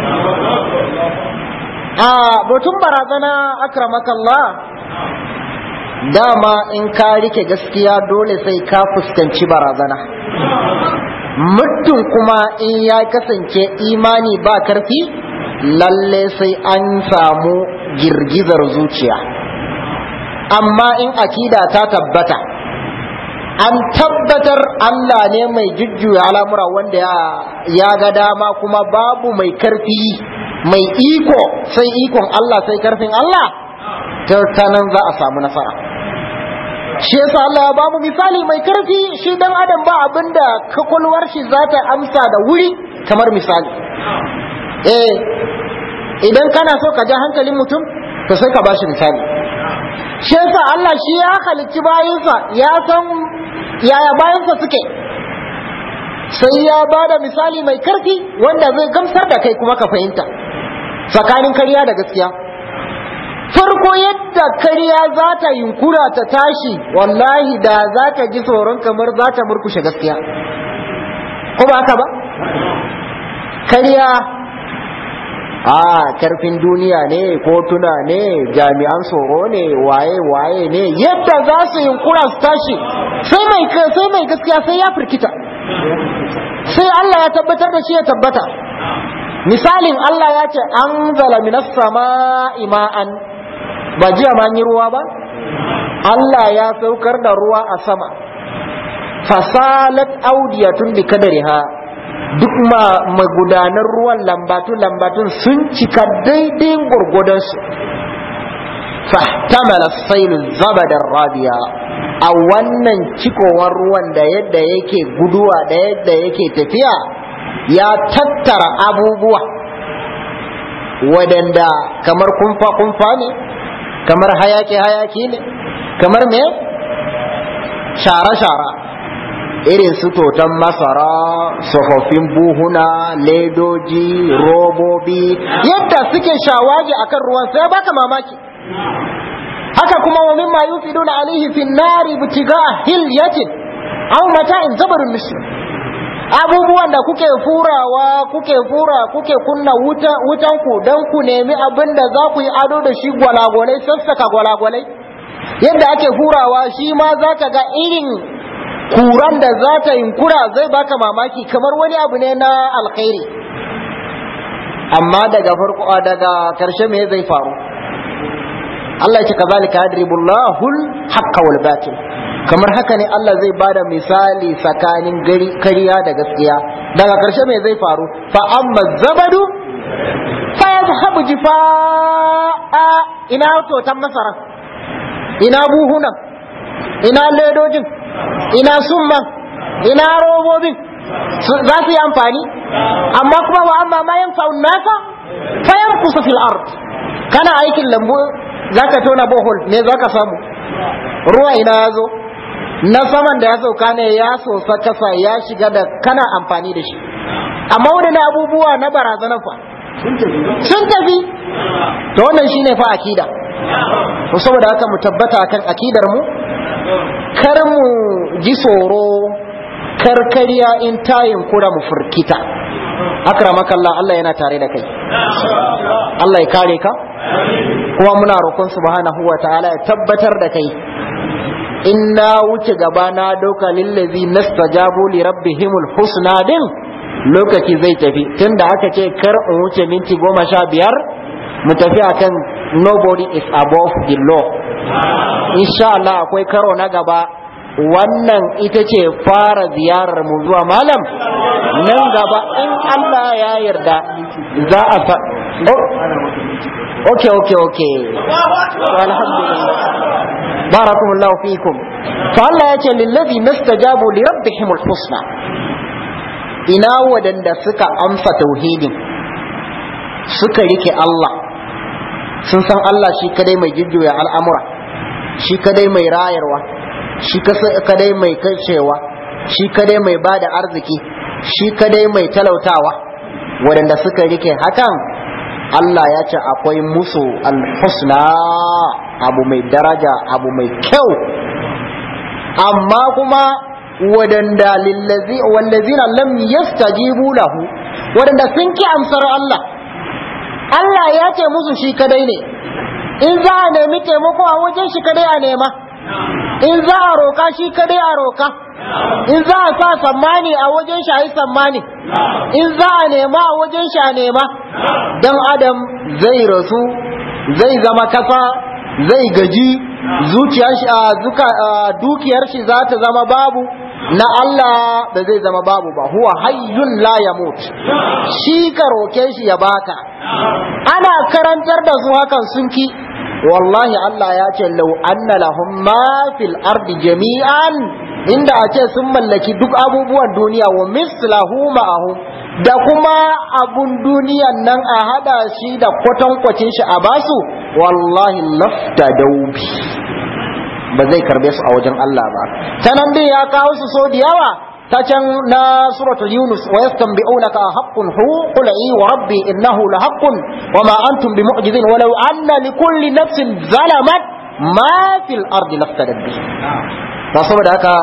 a batun barazana akramakallah dama in ka rike gaskiya dole sai ka fuskanci barazana mutum kuma in ya kasance imani ba karfi lalle sai an samu girgizar zuciya amma in akida ta tabbata an tabbatar Allah ne mai jujjuya al'amura wanda ya ga dama kuma babu mai karfi mai iko sai ikon Allah sai karfin Allah ta nan za a samu nasara shi yasa Allah ya bamu misali mai karfi shi dan adam ba abinda kakulwar shi za ta amsa da wuri kamar misali eh idan kana so ka ja hankalin mutum to sai ka bashi misali shi yasa Allah shi ya halicci bayansa ya san yaya bayansa suke sai ya bada misali mai karfi wanda zai gamsar da kai kuma ka fahimta tsakanin karya da gaskiya farko yadda karya za ta yunkura ta tashi wallahi da za ka ji tsoron kamar za ta murkushe gaskiya ko ba haka ba karya a karfin duniya ne kotuna ne jami'an tsoro ne waye waye ne yadda za su yunkura su tashi sai mai sai mai gaskiya sai ya firkita sai Allah ya tabbatar da shi ya tabbata misalin Allah ya ce an zala minas sama'i ma'an ba jiya ma yi ruwa ba Allah ya saukar da ruwa a sama fasalat audiyatun bi kadariha duk ma magudanar ruwan lambatu lambatun sun cika daidai gurgudansu fahtamala sailu zabadar rabiya a wannan cikowar ruwan da yadda yake guduwa da yadda yake tafiya ya tattara abubuwa wadanda kamar kumfa-kumfa ne kamar hayaki-hayaki ne kamar me shara-shara irin su toton masara tsofaffin buhuna ledoji robobi yadda suke shawagi akan ruwan sai baka mamaki haka kuma wa mimma yufiduna alaihi fin nari butiga hilyatin aw mata'in zabarun misr abubuwan da kuke furawa kuke fura kuke kunna wuta wutan ku dan ku nemi abin da za ku yi ado da shi gwalagwalai sassaka gwalagwalai yadda ake furawa shi ma za ka ga irin kuran da za ta kura zai baka mamaki kamar wani abu ne na alkhairi amma daga farko daga karshe me zai faru Allah ya ce kazalika yadribullahu al-haqqa wal batil kamar haka ne Allah zai bada misali tsakanin gari kariya da gaskiya daga karshe me zai faru fa amma zabadu fa yadhhabu jifaa ina totan masara ina buhunan ina ledojin ina summan ina robobin za su yi amfani amma kuma wa amma ma yan fa'un nasa fayan kusa fil ard kana aikin lambu zaka tona bohol me zaka samu ruwa ina ya zo na saman da ya sauka ne ya sosa kasa ya shiga da kana amfani da shi amma wadannan abubuwa na barazana fa sun tafi to wannan shine fa akida to saboda haka mu tabbata akan akidar mu kar mu ji tsoro karkariya in tayin kura mu furkita akramakallah Allah yana tare da kai Allah ya kare ka kuma muna roƙon subhanahu wa ta'ala ya tabbatar da kai in na wuce gaba na dauka lillazi nastajabu li rabbihimul husna din lokaci zai tafi tunda aka ce kar in wuce minti goma sha biyar mu tafi akan nobody is above the law insha Allah akwai karo na gaba wannan ita ce fara ziyarar mu zuwa malam nan gaba in Allah ya yarda za a fa okay okay okay alhamdulillah barakumullahu fikum fa Allah ya ce lillazi nastajabu li rabbihimul husna ina wadanda suka amsa tauhidin suka rike Allah sun san Allah shi kadai mai jujjuya al'amura shi kadai mai rayarwa shi kadai mai kashewa shi kadai mai bada arziki shi kadai mai talautawa waɗanda suka rike hakan Allah ya ce akwai musu alhusna abu mai daraja abu mai kyau amma kuma waɗanda wallazina lam yastajibu lahu waɗanda sun ki amsar Allah Allah ya ce musu shi kadai ne in za a nemi taimako a wajen shi kadai a nema in za a roka shi kadai a roka in za a sa sammani a wajen shi a yi sammani in za a nema a wajen shi a nema dan adam zai rasu zai zama kasa zai gaji zuciyar shi a dukiyar shi za ta zama babu na Allah da zai zama babu ba huwa hayyun la yamut shi ka roke shi ya baka ana karantar da su hakan sun ki wallahi Allah ya ce lau anna lahum ma fil ardi jami'an inda a ce sun mallaki duk abubuwan duniya wa mislahu ma'ahu da kuma abun duniyan nan a hada shi da kwatankwacin shi a basu wallahi lafta daubi ba zai karbe su a wajen Allah ba ta nan dai ya kawo su so da yawa ta can na suratul yunus wa yastanbi'unaka haqqun hu qul i wa rabbi innahu la haqqun wa ma antum bimu'jizin walau anna likulli nafsin zalamat ma fil ardi laftadat bi to saboda haka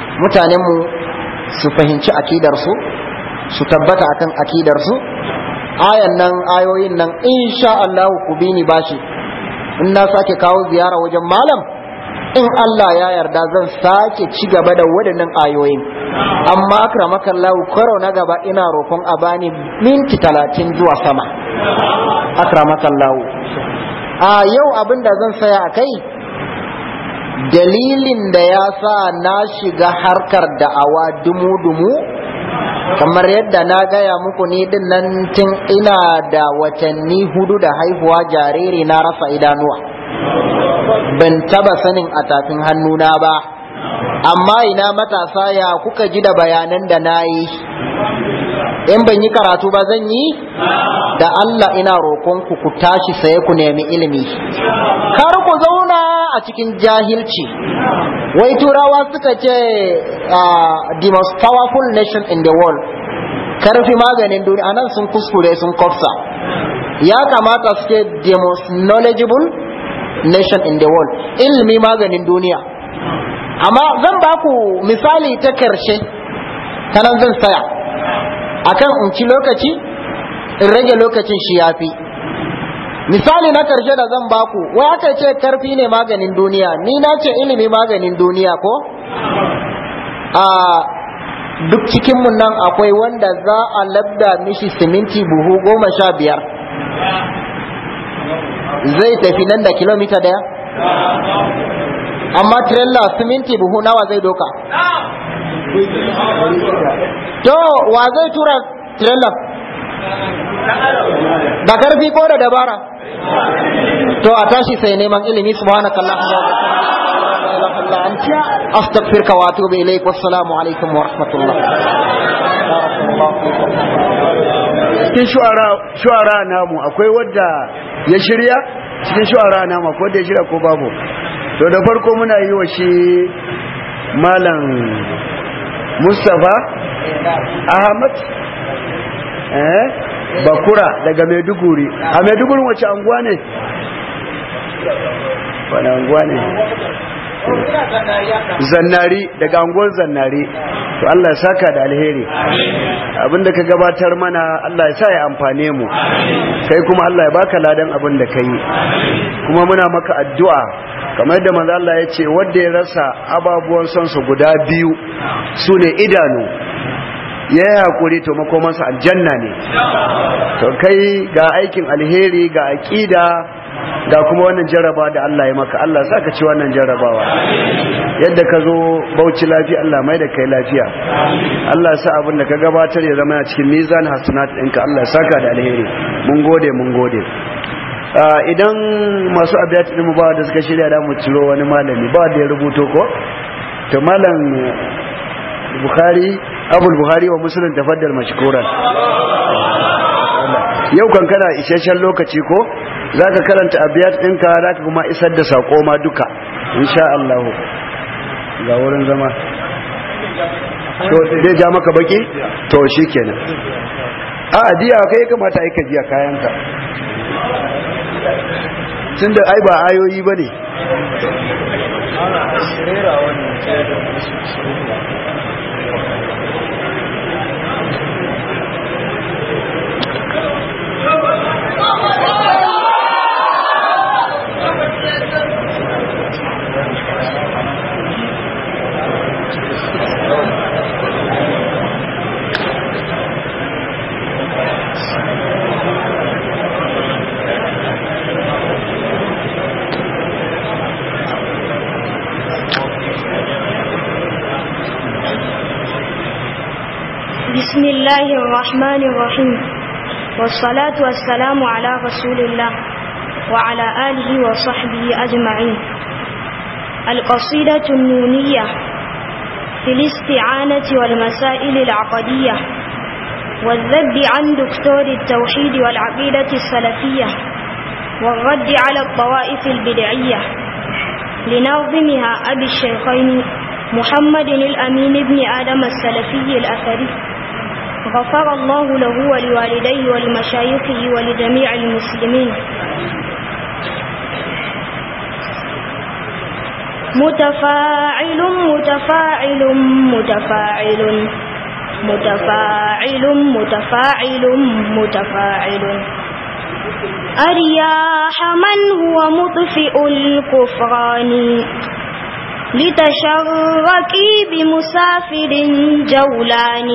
mutanen mu su fahimci akidar su su tabbata akan akidar su ayan nan ayoyin nan insha Allah ku bi ni bashi in na sake kawo ziyara wajen malam in Allah ya yarda zan sake ci gaba da waɗannan ayoyin amma akramakallahu karo na gaba ina roƙon a bani minti talatin zuwa sama akramakallahu a yau abin da zan saya a kai dalilin da ya sa na shiga harkar da'awa dumu-dumu kamar yadda na gaya muku ni din nan tun ina da watanni hudu da haihuwa jariri na rasa idanuwa ban taba sanin a tafin hannuna ba amma ina matasa ya kuka ji da bayanan da na yi in ban yi karatu ba zan yi da Allah ina roƙonku ku tashi saye ku nemi ilimi kar ku zauna a cikin jahilci wai turawa suka ce the most powerful nation in the world karfi maganin duniya anan sun kuskure sun kofsa ya kamata su ce the most knowledgeable nation in the world ilimi maganin duniya amma zan ba ku misali ta karshe ta nan zan saya akan in ci lokaci in rage lokacin shi yafi misali na karshe da zan baku wai aka ce karfi ne maganin duniya ni na ce ilimi maganin duniya ko a duk cikinmu nan akwai wanda za a labda mishi siminti buhu goma sha biyar zai tafi nan da kilomita daya amma trailer siminti buhu nawa zai doka to wa zai tura trailer da karfi ko da dabara to a tashi sai neman ilimi subhanakallahumma wa bihamdika astaghfiruka wa atubu ilaik wassalamu alaikum wa rahmatullah cikin shu'ara namu akwai wadda ya shirya cikin shu'ara namu akwai wadda ya shirya ko babu to da farko muna yi wa shi malam mustapha ahmad eh bakura daga maiduguri a maiduguri wace anguwa ne wani anguwa ne zannari daga anguwar zannari to Allah ya saka da alheri abinda ka gabatar mana Allah ya sa ya amfane mu kai kuma Allah ya baka ladan abin da kai kuma muna maka addu'a kamar yadda manzo Allah ya ce wanda ya rasa ababuwan son su guda biyu sune idanu ya yi haƙuri to makomansa aljanna ne to kai ga aikin alheri ga aƙida ga kuma wannan jarraba da Allah ya maka Allah sa ka ci wannan jarrabawa yadda ka zo bauchi lafiya Allah mai da kai lafiya Allah sa abin da ka gabatar ya zama cikin mizan hasanat ɗinka Allah saka da alheri mun gode mun gode idan masu abiyat ɗin ba da suka shirya da mu ciro wani malami ba da ya rubuto ko to malam bukhari abul buhari wa musulun tafaddal mashkuran yau kan kana isasshen lokaci ko za ka karanta abiyat ɗinka za ka kuma isar da saƙo ma duka insha Allah ga wurin zama to zai ja maka baki to shi kenan a adiya kai ya kamata aika jiya kayanka tun da ai ba ayoyi ba ne بسم الله الرحمن الرحيم والصلاة والسلام على رسول الله وعلى آله وصحبه أجمعين القصيدة النونية في الاستعانة والمسائل العقدية والذب عن دكتور التوحيد والعقيدة السلفية والرد على الطوائف البدعية لناظمها أبي الشيخين محمد الأمين بن آدم السلفي الأثري غفر الله له ولوالديه ولمشايخه ولجميع المسلمين متفاعل متفاعل متفاعل متفاعل متفاعل متفاعل أرياح من هو مطفئ الكفران لتشركي بمسافر جولان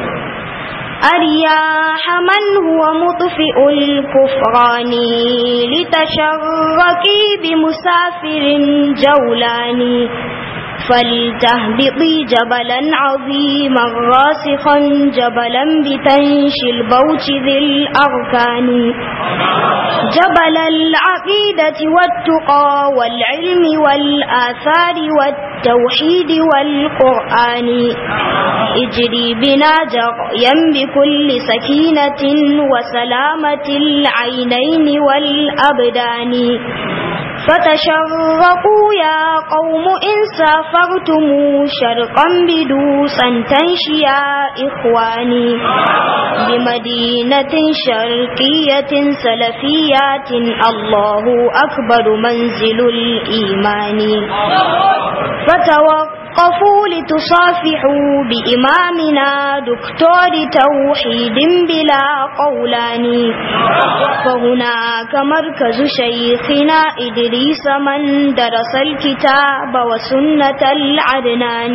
أرياح من هو مطفئ الكفران لتشركي بمسافر جولان فلتهبطي جبلا عظيما راسخا جبلا بتنشي البوت ذي الأركان جبل العقيدة والتقى والعلم والآثار والتوحيد والقرآن اجري بنا جريا بكل سكينة وسلامة العينين والأبدان فتشرقوا يا قوم إن سافرتم شرقا بدوسا تنشيا إخواني بمدينة شرقية سلفيات الله أكبر منزل الإيمان فتوقع وقفوا لتصافحوا بإمامنا دكتور توحيد بلا قولان فهناك مركز شيخنا إدريس من درس الكتاب وسنة العدنان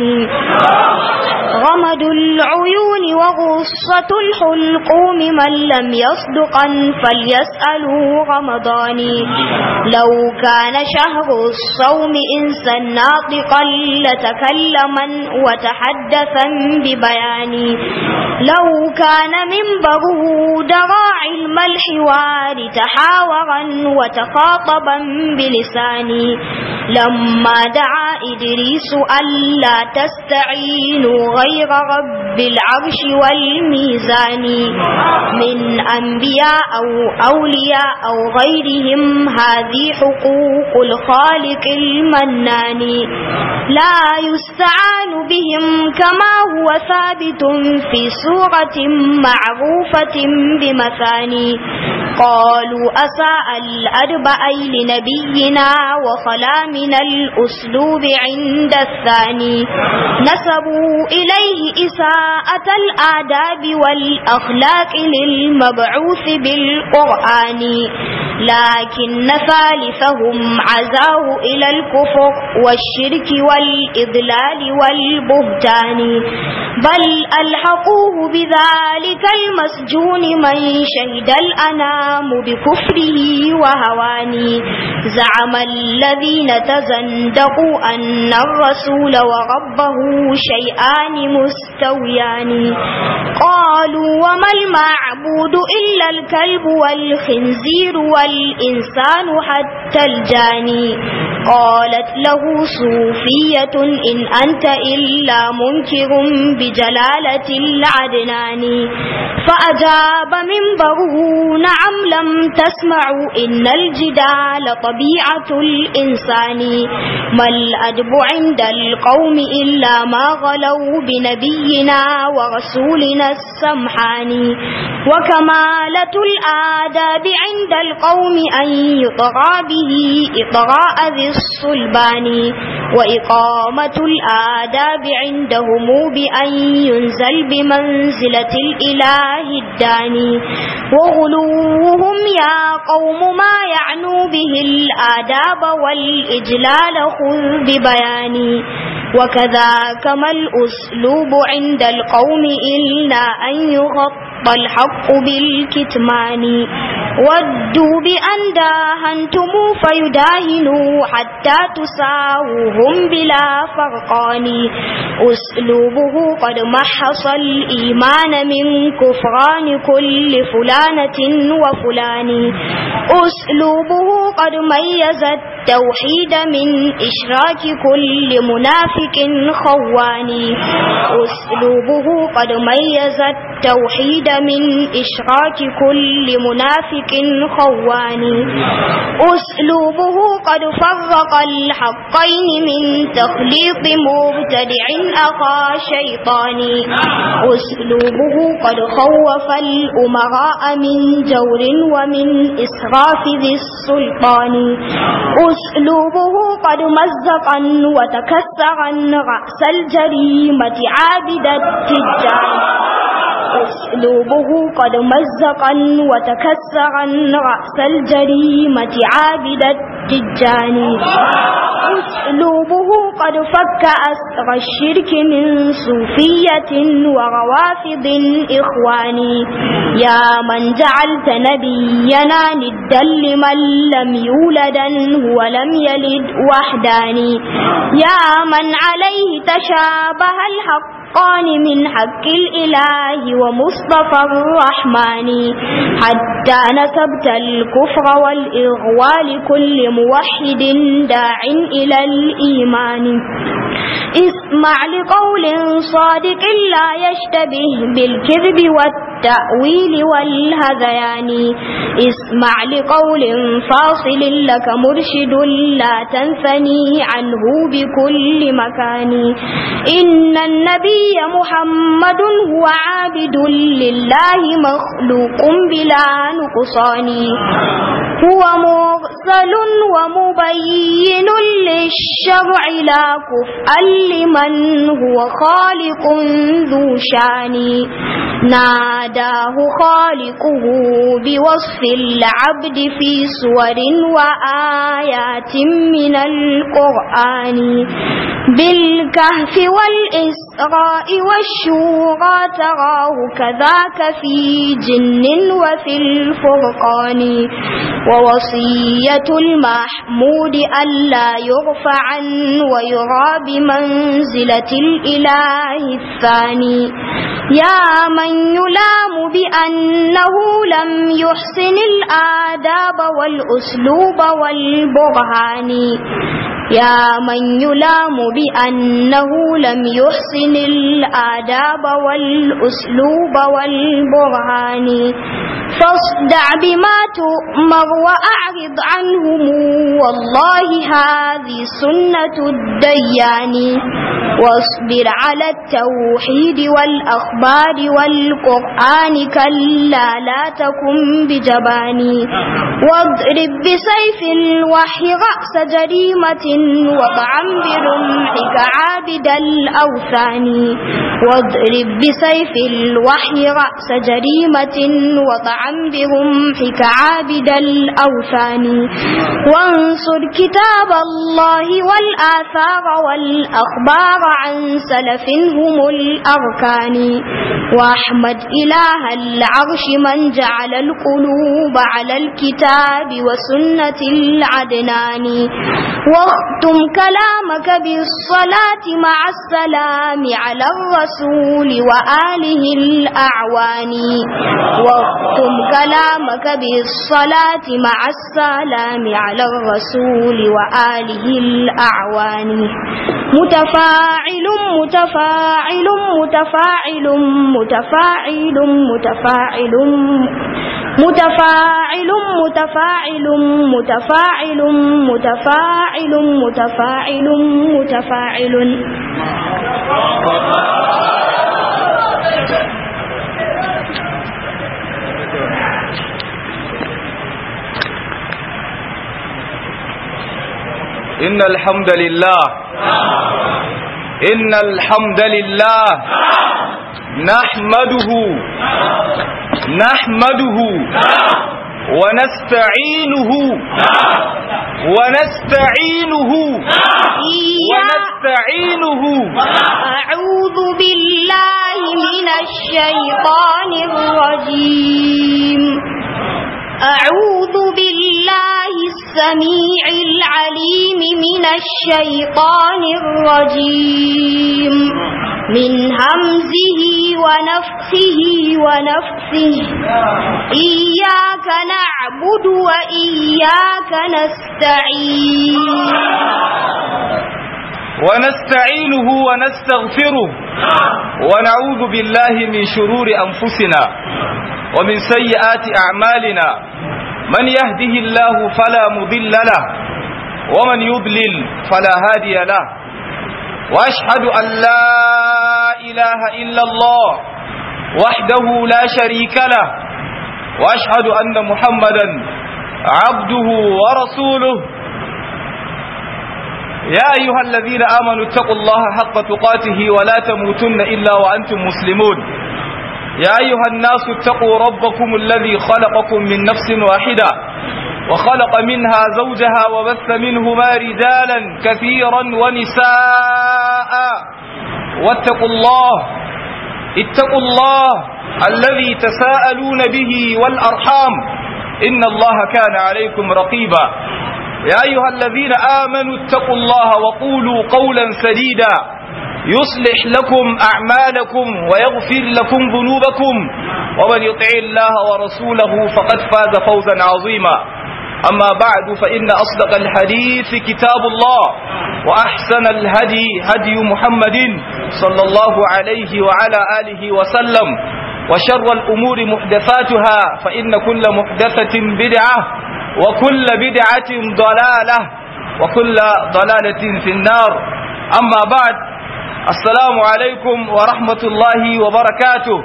غمد العيون وغصة الحلقوم من لم يصدقا فليسألوا رمضان لو كان شهر الصوم إنسا ناطقا لتكلم متكلما وتحدثا ببيان لو كان منبره درى علم الحوار تحاورا وتخاطبا بلساني لما دعا إدريس ألا تستعينوا غير رب العرش والميزان من أنبياء أو أولياء أو غيرهم هذه حقوق الخالق المنان لا يستعان بهم كما هو ثابت في سورة معروفة بمثاني قالوا أساء الأدبأي لنبينا وخلا من الأسلوب عند الثاني نسبوا إليه إساءة الآداب والأخلاق للمبعوث بالقرآن لكن ثالثهم عزاه إلى الكفر والشرك والإضلال والبهتان بل ألحقوه بذلك المسجون من شهد الأنام بكفره وهواني زعم الذين تزندقوا أن الرسول وربه شيئان مستويان قالوا وما المعبود إلا الكلب والخنزير والإنسان حتى الجاني قالت له صوفية إن أنت إلا منكر بجلالة العدنان فأجاب منبره نعم لم تسمعوا إن الجدال طبيعة الإنسان ما الأدب عند القوم إلا ما غلوا بنبينا ورسولنا السمحان وكمالة الآداب عند القوم أن يطغى به إطغاء ذي الصلبان وإقامة الآداب عندهم بأن ينزل بمنزلة الإله الداني وغلوهم يا قوم ما يعنوا به الآداب والإجلال خذ ببياني وكذاك ما الأسلوب عند القوم إلا أن يغطى الحق بالكتمان ودوا بأن داهنتم فيداهنوا حتى تساوهم بلا فرقان أسلوبه قد محص الإيمان من كفران كل فلانة وفلان أسلوبه قد ميز التوحيد من إشراك كل منافق خوان أسلوبه قد ميز التوحيد من إشراك كل منافق خوان أسلوبه قد فرق الحقين من تخليط مبتدع أخا شيطان أسلوبه قد خوف الأمراء من جور ومن إسراف ذي السلطان أسلوبه قد مزقا وتكسرا رأس الجريمة عابد التجار أسلوبه قد مزقا وتكسرا رأس الجريمة عابد التجاني أسلوبه قد فك أسر الشرك من صوفية وروافض إخواني يا من جعلت نبينا ندا لمن لم يولدا ولم يلد وحداني يا من عليه تشابه الحق الحقان من حق الإله ومصطفى الرحمن حتى نسبت الكفر والإغواء لكل موحد داع إلى الإيمان اسمع لقول صادق لا يشتبه بالكذب والتأويل والهذيان اسمع لقول فاصل لك مرشد لا تنثني عنه بكل مكان إن النبي محمد هو عابد لله مخلوق بلا نقصان هو مرسل ومبين للشرع لا كفءا لمن هو خالق ذو شان ناداه خالقه بوصف العبد في سور وآيات من القرآن بالكهف والإسراء والشورى تراه كذاك في جن وفي الفرقان ووصية المحمود ألا يرفع ويرى بمنزلة الإله الثاني يا من يلام بأنه لم يحسن الآداب والأسلوب والبرهان يا من يلام بأنه لم يحسن الآداب والأسلوب والبرهان فاصدع بما تؤمر وأعرض عنهم والله هذه سنة الديان واصبر على التوحيد والأخبار والقرآن كلا لا تكن بجباني واضرب بسيف الوحي رأس جريمة وطعم برمحك عابد الأوثان واضرب بسيف الوحي رأس جريمة وطعم برمحك عابد الأوثان وانصر كتاب الله والآثار والأخبار عن سلف هم الأركان وأحمد إله العرش من جعل القلوب على الكتاب وسنة العدنان واختم كلامك بالصلاة مع السلام على الرسول وآله الأعوان واختم كلامك بالصلاة مع السلام على الرسول وآله الأعوان متفاعل متفاعل متفاعل متفاعل متفاعل متفاعل متفاعل متفاعل متفاعل متفاعل متفاعل إن الحمد لله إن الحمد لله نحمده نحمده ونستعينه ونستعينه ونستعينه أعوذ بالله من الشيطان الرجيم أعوذ بالله السميع العليم من الشيطان الرجيم من همزه ونفخه ونفسه إياك نعبد وإياك نستعين ونستعينه ونستغفره ونعوذ بالله من شرور أنفسنا ومن سيئات أعمالنا من يهده الله فلا مضل له ومن يضلل فلا هادي له وأشهد أن لا إله إلا الله وحده لا شريك له وأشهد أن محمدا عبده ورسوله يا أيها الذين آمنوا اتقوا الله حق تقاته ولا تموتن إلا وأنتم مسلمون يا أيها الناس اتقوا ربكم الذي خلقكم من نفس واحدة وخلق منها زوجها وبث منهما رجالا كثيرا ونساء واتقوا الله اتقوا الله الذي تساءلون به والأرحام إن الله كان عليكم رقيبا يا أيها الذين آمنوا اتقوا الله وقولوا قولا سديدا يصلح لكم أعمالكم ويغفر لكم ذنوبكم ومن يطع الله ورسوله فقد فاز فوزا عظيما أما بعد فإن أصدق الحديث كتاب الله وأحسن الهدي هدي محمد صلى الله عليه وعلى آله وسلم وشر الأمور محدثاتها فإن كل محدثة بدعة وكل بدعة ضلالة وكل ضلالة في النار أما بعد السلام عليكم ورحمة الله وبركاته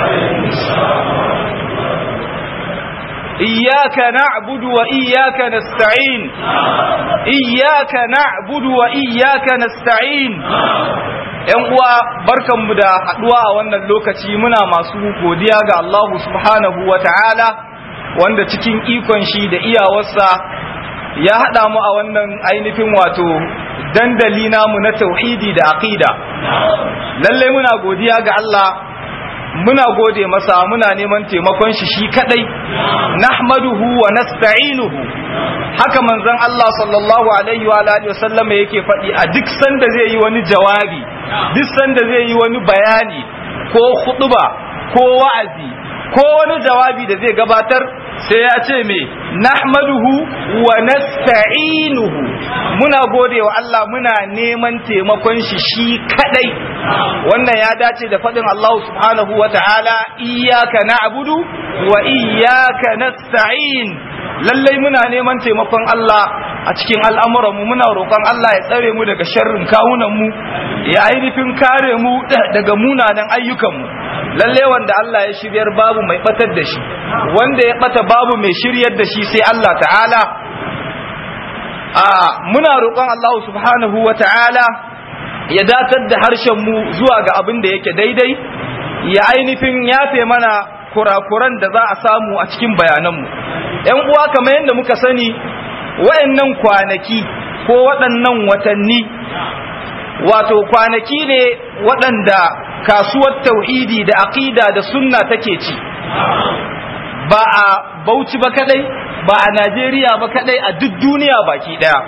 إياك نعبد وإياك نستعين إياك نعبد وإياك نستعين ‘Yan uwa barkanmu da haɗuwa a wannan lokaci muna masu godiya ga Allah subhanahu wa ta'ala wanda cikin ikon shi da iyawarsa ya haɗa mu a wannan ainihin wato dandali namu na tauhidi da aqida lalle muna godiya ga Allah muna gode masa muna neman taimakon shi shi kadai nahmaduhu wa nasta'inuhu haka manzon Allah sallallahu alaihi wa alihi wasallam yake faɗi a duk sanda zai yi wani jawabi duk sanda zai yi wani bayani ko khutba ko wa'azi ko wani jawabi da zai gabatar sai ya ce me nahmaduhu wa nasta'inuhu muna gode wa Allah muna neman taimakon shi shi kadai wannan ya dace da faɗin Allah subhanahu wa ta'ala iyyaka na'budu wa iyyaka nasta'in lallai muna neman taimakon Allah a cikin al'amuranmu muna roƙon Allah ya tsare mu daga sharrin kawunanmu ya ainihin kare mu daga munanan ayyukanmu lalle wanda Allah ya shiryar babu mai batar da shi wanda ya bata babu mai shiryar da shi sai Allah ta'ala a muna roƙon Allah subhanahu wa ta'ala ya datar da harshen mu zuwa ga abin da yake daidai ya ainihin yafe mana kurakuran da za a samu a cikin bayananmu ‘yan uwa kamar yadda muka sani wayannan kwanaki ko waɗannan watanni wato kwanaki ne waɗanda kasuwar tauhidi da aqida da sunna take ci ba a bauchi ba kadai ba a najeriya ba kadai a duk duniya baki daya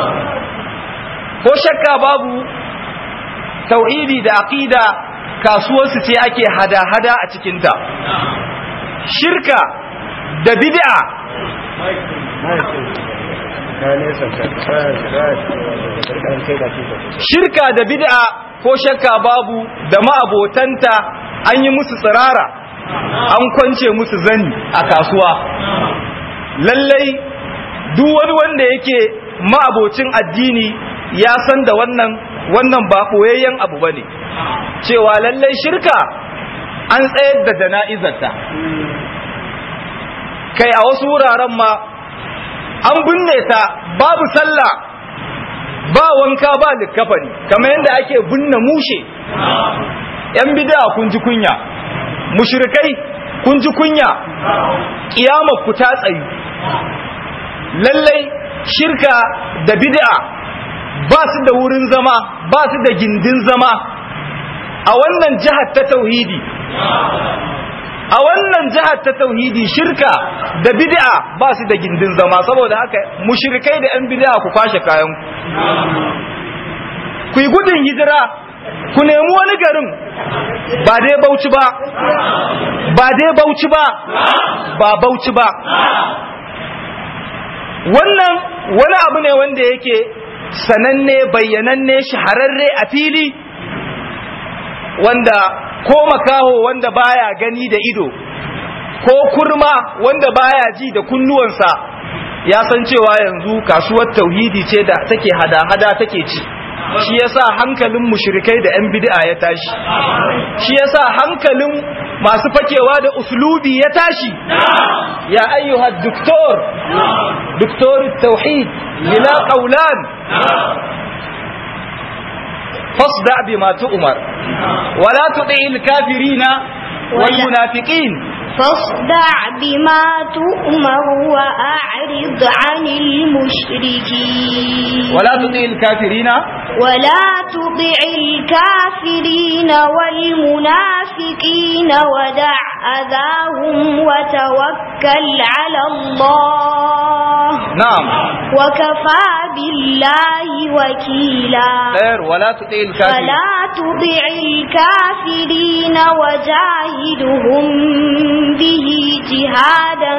ko shakka babu tauhidi da aqida kasuwarsu ce ake hada-hada a cikinta shirka da bid'a shirka da bid'a ko shakka babu da ma'abotanta an yi musu tsirara an kwance musu zani a kasuwa lallai duk wani wanda yake ma'abocin addini ya san da wannan wannan ba koyayyen abu bane cewa lallai shirka an tsayar da jana'izarta kai a wasu wuraren ma an binne ta babu sallah ba wanka ba likafani kamar yadda ake binne mushe yan bid'a kun ji kunya mushrikai kun ji kunya kiyama ku ta tsayu lallai shirka da bid'a ba su da wurin zama ba su da gindin zama a wannan jihar ta tauhidi a wannan jihar ta tauhidi shirka da bid'a ba su da gindin zama saboda haka mushrikai da yan bid'a ku kwashe kayan ku yi gudun hijira ku nemi wani garin ba dai bauchi ba ba dai bauchi ba ba bauchi ba wannan wani abu ne wanda yake sananne bayyananne shahararre a fili wanda ko makaho wanda baya gani da ido ko kurma wanda baya ji da kunnuwansa ya san cewa yanzu kasuwar tauhidi ce da take hada-hada take ci shi yasa hankalin mushrikai da 'yan bid'a ya tashi shi yasa hankalin masu fakewa da uslubi ya tashi ya ayyuhad doktor doktor tauhid ila qaulan fasda bima tu'mar wala tud'il kafirina والمنافقين فاصدع بما تؤمر وأعرض عن المشركين ولا تطع الكافرين ولا تطع الكافرين والمنافقين ودع أذاهم وتوكل على الله نعم وكفى بالله وكيلا غير ولا تطع الكافرين فلا تطع الكافرين وجاهدهم به جهادا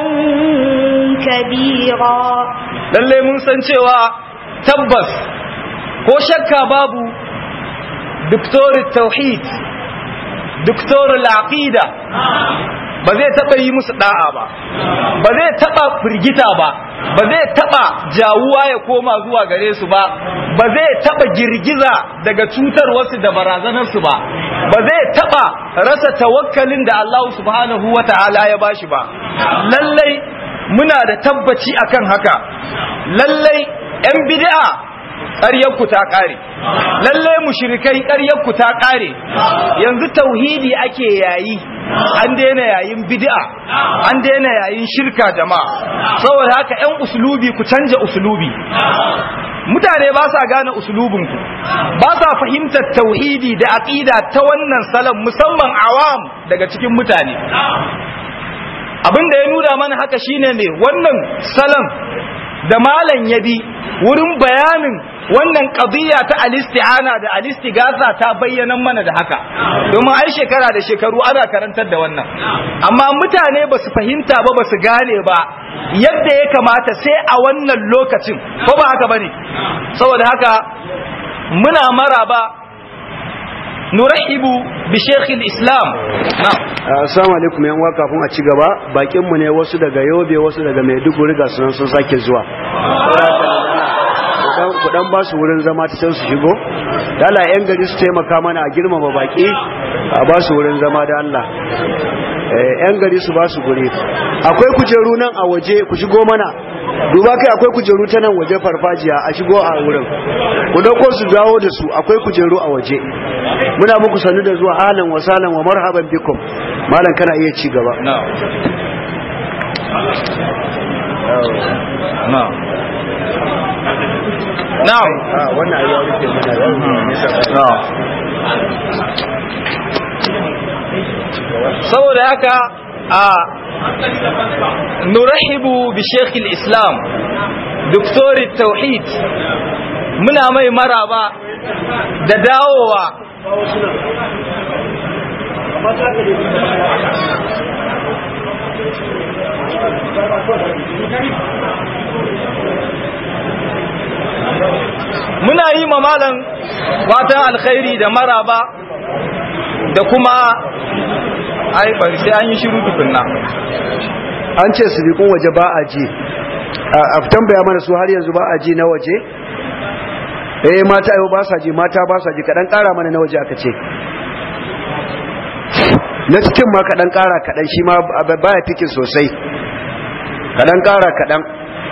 كبيرا lalle mun san cewa tabbas ko shakka babu doktorin tauhid doktorin aqida ba zai taba yi musu da'a ba ba zai taba firgita ba ba zai taba jawuwa ya koma zuwa gare su ba ba zai taba girgiza daga cutar wasu da barazanar su ba ba zai taba rasa tawakkalin da Allah subhanahu wata'ala ya bashi ba lallai muna da tabbaci akan haka lallai yan bid'a ƙaryarku ta ƙare lallai mushrikai ƙaryarku ta ƙare yanzu tauhidi ake yayi an daina yayin bid'a an daina yayin shirka jama'a saboda haka yan usulubi ku canja usulubi mutane ba sa gane usulubinku ba sa fahimtar tauhidi da aqida ta wannan salon musamman awam daga cikin mutane abin da ya nuna mana haka shine ne wannan salon da malam ya bi wurin bayanin wannan qadiyya ta alisti'ana da alistigasa ta bayyana mana da haka domin ai shekara da shekaru ana karantar da wannan amma mutane ba su fahimta ba ba su gane ba yadda ya kamata sai a wannan lokacin ko ba haka bane saboda haka muna maraba nurahibu bi shekhi islam na'am assalamu alaikum yan uwa kafin a ci gaba bakin mu ne wasu daga Yobe wasu daga Maiduguri ga sunan sun sake zuwa ku dan ba su wurin zama ta can su shigo dala yan gari su taimaka mana a girmama baki a ba su wurin zama da Allah yan gari su ba su guri akwai kujeru nan a waje ku shigo mana duba kai akwai kujeru ta nan waje farfajiya a shigo a wurin ku dauko su dawo da su akwai kujeru a waje muna muku sanu da zuwa ahlan wa sahlan wa marhaban bikum malam kana iya ci gaba na'am na'am na'am wannan ayi ya rufe mana saboda haka a nurahibu bi shekhi islam doktori tauhid muna mai maraba da dawowa muna yi ma malam fatan alkhairi da maraba da kuma ai bari sai an yi shiru tukunna an ce su bikun waje ba a ji a tambaya mana su har yanzu ba a ji na waje eh mata yau ba sa ji mata ba sa ji kadan kara mana na waje aka ce na cikin ma kadan kara kadan shi ma baya fikin sosai kadan kara kadan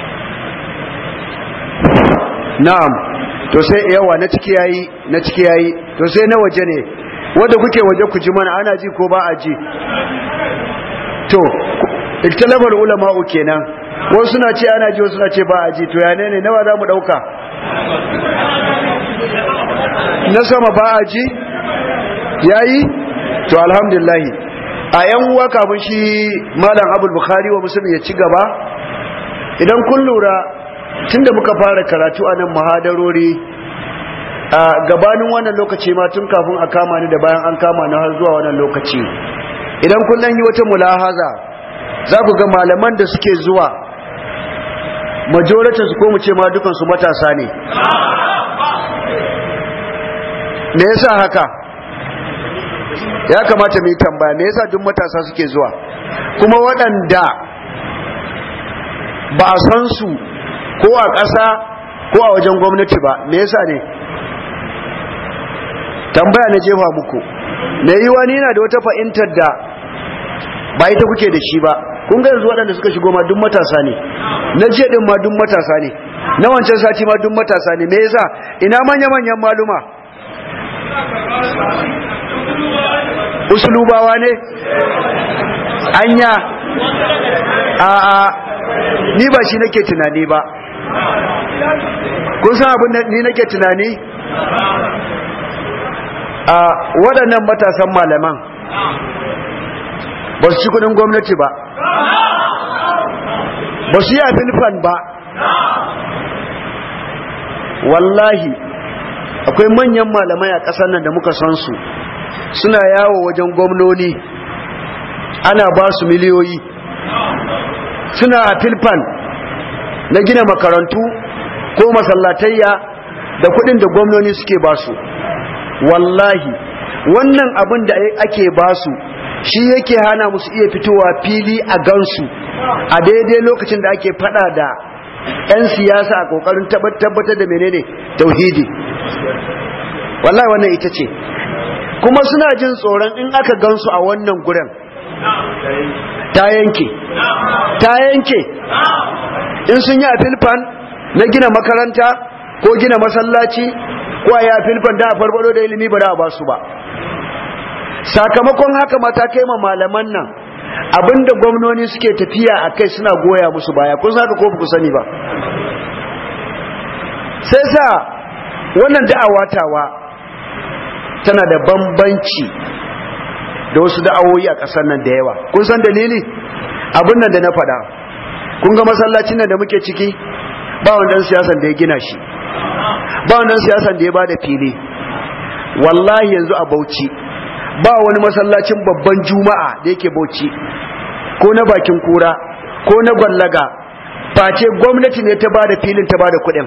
na'am to sai yawa na ciki yayi na ciki yayi to sai na waje ne wanda kuke waje ku ji mana ana ji ko ba a ji to iktalabar ulama'u kenan wasu suna ce ana ji wasu suna ce ba a ji to ya ne ne nawa za mu dauka na sama ba a ji yayi to alhamdulillah a yan uwa kafin shi malam abul bukhari wa muslim ya ci gaba idan kun lura tunda muka fara karatu a nan muhadarori a gabanin wannan lokaci ma tun kafin a kama ni da bayan an kama ni har zuwa wannan lokaci idan kun dan yi wata mulahaza za ku ga malaman da suke zuwa majoritin su ko mu ce ma dukan su matasa ne me yasa haka ya kamata mu yi tambaya me yasa duk matasa suke zuwa kuma waɗanda ba a san su ko a ƙasa ko a wajen gwamnati ba me yasa ne tambaya na jefa muku me yi wani yana da wata fahimtar da ba ita kuke da shi ba kun ga yanzu waɗanda suka shigo ma duk matasa ne na jiya din ma duk matasa ne na wancan sati ma duk matasa ne me yasa ina manya-manyan maluma usulubawa ne anya a a ni ba shi nake tunani ba kun san abin da ni nake tunani a waɗannan matasan malaman ba su ci kudin gwamnati ba ba su yi a filfan ba wallahi akwai manyan malamai a ƙasar nan da muka san su suna yawo wajen gwamnoni ana ba su miliyoyi suna a filfan na gina makarantu ko masallatayya da kudin da gwamnoni suke ba su wallahi wannan abin da ake ba su shi yake hana musu iya fitowa fili a gansu a daidai lokacin da ake fada da 'yan siyasa a kokarin tabbatar da menene tauhidi wallahi wannan ita ce kuma suna jin tsoron in aka gansu a wannan guren ta yanke ta yanke in sun yi a filfan na gina makaranta ko gina masallaci ko a yi a filfan da a farfado da ilimi ba da ba su ba sakamakon haka mata kai ma malaman nan abinda gwamnoni suke tafiya a kai suna goya musu baya kun saka ko ku sani ba sai sa wannan da'awa tawa tana da bambanci da wasu da'awoyi a ƙasar nan da yawa kun san dalili abin nan da na faɗa kun ga masallacin nan da muke ciki ba wanda siyasan da ya gina shi ba wanda siyasan da ya bada fili wallahi yanzu a Bauchi ba wani masallacin babban juma'a da yake Bauchi ko na bakin kura ko na gwallaga face gwamnati ne ta bada filin ta bada kuɗin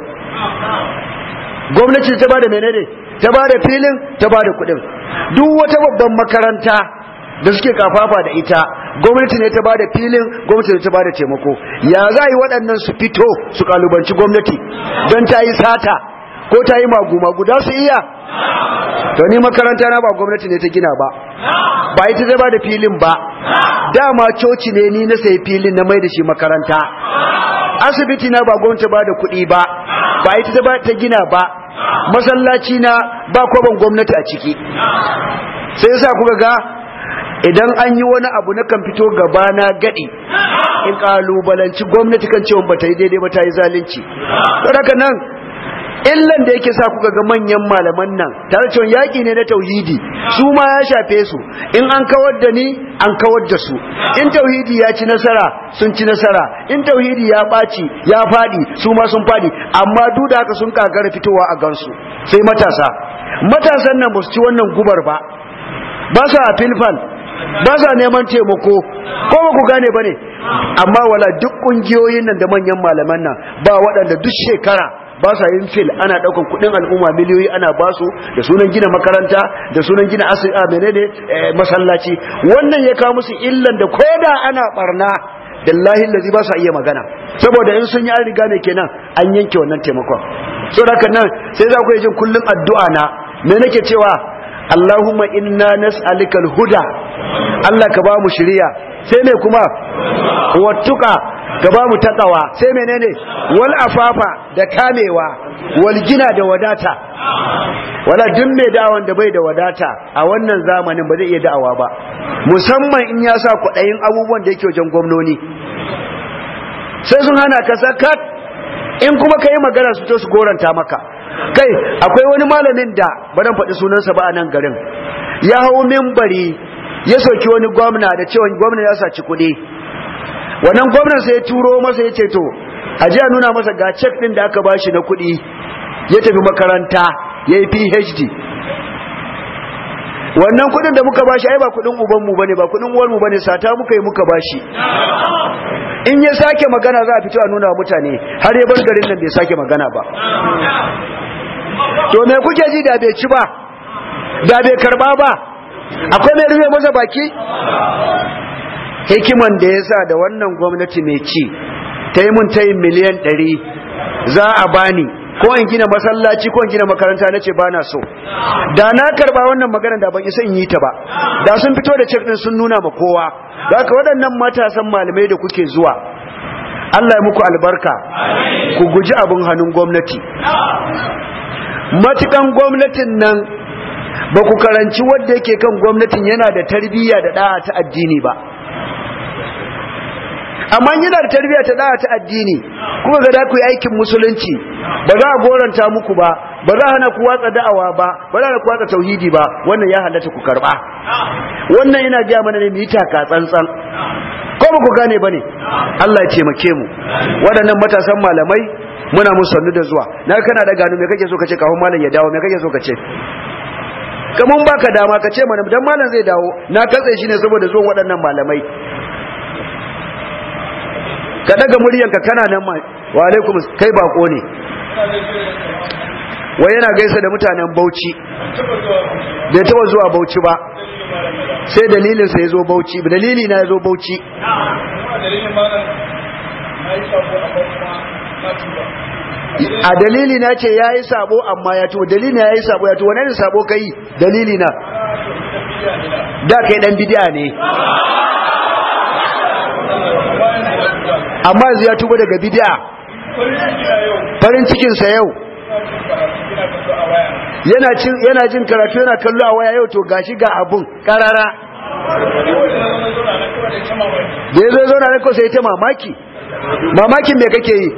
gwamnati ta bada menene ta bada filin ta bada kuɗin duk wata babban makaranta da suke kafafa da ita gwamnati ne ta bada filin gwamnati ne ta bada taimako ya za yi waɗannan su fito su kalubanci gwamnati don ta yi sata ko ta yi magu-magu da su iya to ni makaranta na ba gwamnati ne ta gina ba ba ita ta bada filin ba dama coci ne ni na sayi filin na mai da shi makaranta asibiti na ba gwamnati ba da kuɗi ba ba ita ta gina ba masallaci na ba kwaban gwamnati a ciki sai yasa kuka ga idan an yi wani abu na kan fito gaba na gadi in kalubalanci gwamnati kan cewa ba ta yi daidai ba ta yi zalunci don haka nan illan da yake sa kuka ga manyan malaman nan tare cewa yaƙi ne na tauhidi su ma ya shafe su in an kawar da ni an kawar da su in tauhidi ya ci nasara sun ci nasara in tauhidi ya ɓaci ya faɗi su ma sun faɗi amma duk da haka sun kagara fitowa a gansu sai matasa matasan nan ba su ci wannan gubar ba ba su a filfal ba sa neman taimako ko ba ku gane ba ne amma wala duk ƙungiyoyin nan da manyan malaman nan ba waɗanda duk shekara ba sa yin fil ana ɗaukan kuɗin al'umma miliyoyi ana ba su da sunan gina makaranta da sunan gina asibiti menene masallaci wannan ya kawo musu illan da koda ana barna billahi lazi ba sa iya magana saboda in sun yi an riga ne kenan an yanke wannan taimakon saboda nan sai za ku yi jin kullum addu'a na me nake cewa Allahumma inna nas'alika al-huda Allah ka ba mu shiriya sai me kuma wattuka ka ba mu takawa sai menene wal afafa da kamewa wal gina da wadata wala duk mai da'awan da bai da wadata a wannan zamanin ba zai iya da'awa ba musamman in ya sa kwaɗayin abubuwan da yake wajen gwamnoni sai sun hana ka sakat in kuma ka yi magana su to su goranta maka kai akwai wani malamin da ba dan faɗi sunansa ba a nan garin ya hau mimbari ya soki wani gwamna da cewa gwamna ya saci kuɗi wannan gwamnan sai ya turo masa ya ce to a ji a nuna masa ga cek ɗin da aka bashi na kuɗi ya tafi makaranta ya yi phd wannan kuɗin da muka bashi ai ba kuɗin ubanmu bane ba kuɗin uwarmu bane sata muka yi muka bashi in ya sake magana za a fito a nuna wa mutane har ya bar garin nan bai sake magana ba to me kuke ji da bai ci ba da bai karba ba akwai mai rufe masa baki hikiman da ya sa da wannan gwamnati mai ci ta yi mun ta yin miliyan ɗari za a bani ko in gina masallaci ko in gina makaranta na ce ba na so da na karba wannan magana da ban isa in yi ta ba da sun fito da cek din sun nuna ma kowa da haka waɗannan matasan malamai da kuke zuwa Allah ya muku albarka ku guji abin hannun gwamnati matukan gwamnatin nan ba ku karanci wanda yake kan gwamnatin yana da tarbiyya da da'a ta addini ba amma yana da tarbiyya ta da'a ta addini kuma ga da ku yi aikin musulunci ba za a goranta muku ba ba za a hana ku watsa da'awa ba ba za a ku watsa tauhidi ba wannan ya halatta ku karba wannan ina gaya mana ne mu yi taka tsantsan ko ba ku gane ba ne Allah ya taimake mu waɗannan matasan malamai muna musu sannu da zuwa na kana da gano me kake so kace kafin malam ya dawo me kake so kace kaman baka dama ka ce mana dan malam zai dawo na katse shi ne saboda zuwan waɗannan malamai ka daga muryanka kana nan ma wa alaikum kai bako ne wai yana gaisa da mutanen Bauchi bai taba zuwa Bauchi ba sai dalilin sa yazo Bauchi dalili na yazo Bauchi a dalili na ce yayi sabo amma ya to dalili na yayi sabo ya to wani sabo kai dalili na da kai dan bid'a ne amma yanzu ya tuba daga bid'a farin cikin sa yau yana cin yana jin karatu yana kallo a waya yau to gashi ga abun karara da yazo zo na ko sai ta mamaki mamakin me kake yi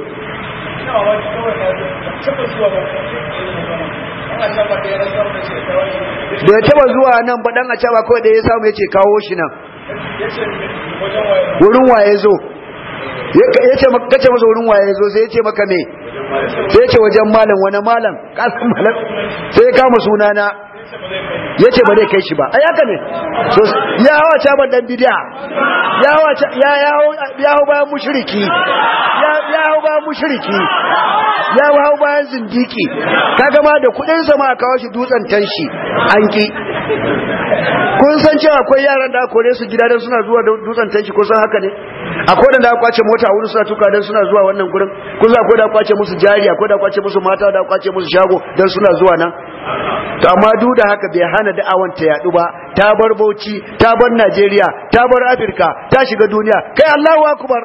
da ya taba zuwa nan ba dan a caba kawai da ya samu yace kawo shi nan wurin waye zo ya ce kace masa wurin waye zo sai ya ce maka me sai ya ce wajen malam wani malam kasan malam sai ya kama sunana ya ce ba zai kai shi ba ai haka ne ya hawa caban dan bidiya ya hawa ya ya hau bayan mushriki ya ya hau bayan mushriki ya hau bayan zindiki kaga ma da kudin sa ma kawo shi dutsen tanshi an ki kun san cewa akwai yaran da kore su gida dan suna zuwa dutsen tanshi ko san haka ne akwai da kwace mota wurin suna tuka dan suna zuwa wannan gurin kun san akwai da kwace musu jari akwai da kwace musu mata da kwace musu shago dan suna zuwa nan to amma duk da haka bai hana da'awan ta yadu ba ta bar Bauchi ta bar Najeriya ta bar Afirka ta shiga duniya kai Allahu akbar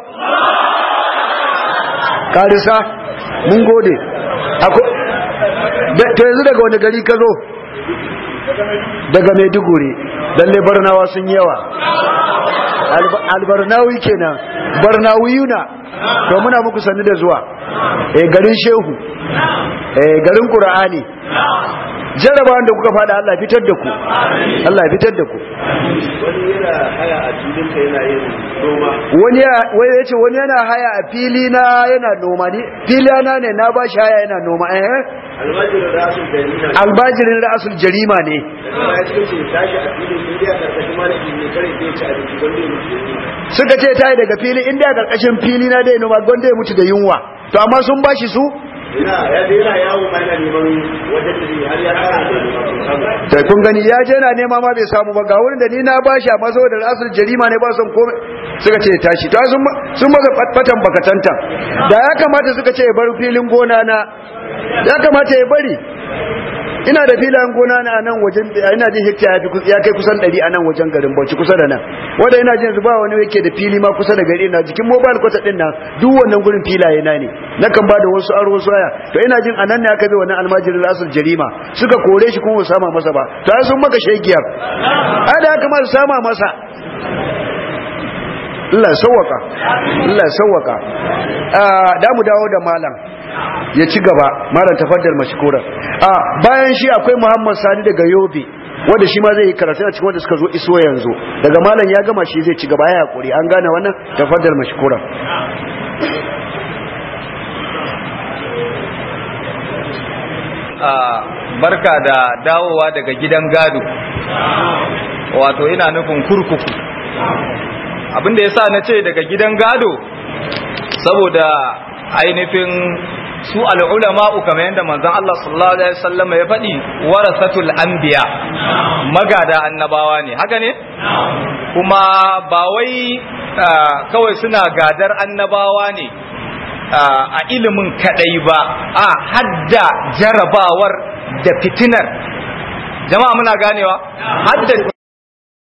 karisa mun gode to yanzu daga wani gari ka zo daga Maiduguri lalle barnawa sun yawa albarnawi kenan barnawiyuna to muna muku sanni da zuwa eh garin shehu eh garin qur'ani jarabawan da kuka fada Allah fitar da ku Allah fitar da ku wani yana haya a filin ka yana yin noma wani ya wai yace wani yana haya a fili na yana noma ni fili na ne na ba shi haya yana noma eh almajirin rasul jarina albajirin ra'asul jarima ne daga baya cikin ce tashi a filin indiya karkashin malami ne kare zai ci abinci wanda ya mutu da yunwa suka ce tayi daga fili inda a karkashin fili na dai noma gonda ya mutu da yunwa to amma sun bashi su ina ya je yana yawo ma yana neman wajen da zai har ya kara da noma sun samu da kun gani ya je na nema ma bai samu ba ga wurin da ni na bashi amma saboda ra'asul jarima ne ba son komai suka ce ya tashi to sun sun maza fatan bakatanta da ya kamata suka ce ya bar filin gona na ya kamata ya bari ina da filayen gona na a nan wajen ina jin hekta ya fi ya kai kusan 100 a nan wajen garin Bauchi kusa da nan wanda ina jin ba wani yake da fili ma kusa da gari na jikin mobile quarter din nan duk wannan gurin filaye na ne nakan ba da wasu aro wasu aya to ina jin anan ne aka bi wannan almajirin rasul jarima suka kore shi kuma ba sama masa ba to ai sun maka shegiyar ai da haka ma su sama masa Allah ya sauwaka Allah ya sauwaka ah da mu dawo da malam ya ci gaba malam tafaddal mashkura ah bayan shi akwai Muhammad Sani daga Yobe wanda shi ma zai yi karatu a cikin wanda suka zo iso yanzu daga malam ya gama shi zai ci gaba ya hakuri an gane wannan tafaddal mashkura barka da dawowa daga gidan gado wato ina nufin kurkuku abinda ya sa na ce daga gidan gado saboda ainihin su al'ulama'u kamar yadda manzon Allah sallallahu alaihi wasallam ya faɗi warasatul anbiya magada annabawa ne haka ne kuma ba wai kawai suna gadar annabawa ne a ilimin kadai ba a hadda jarabawar da fitinar jama'a muna ganewa hadda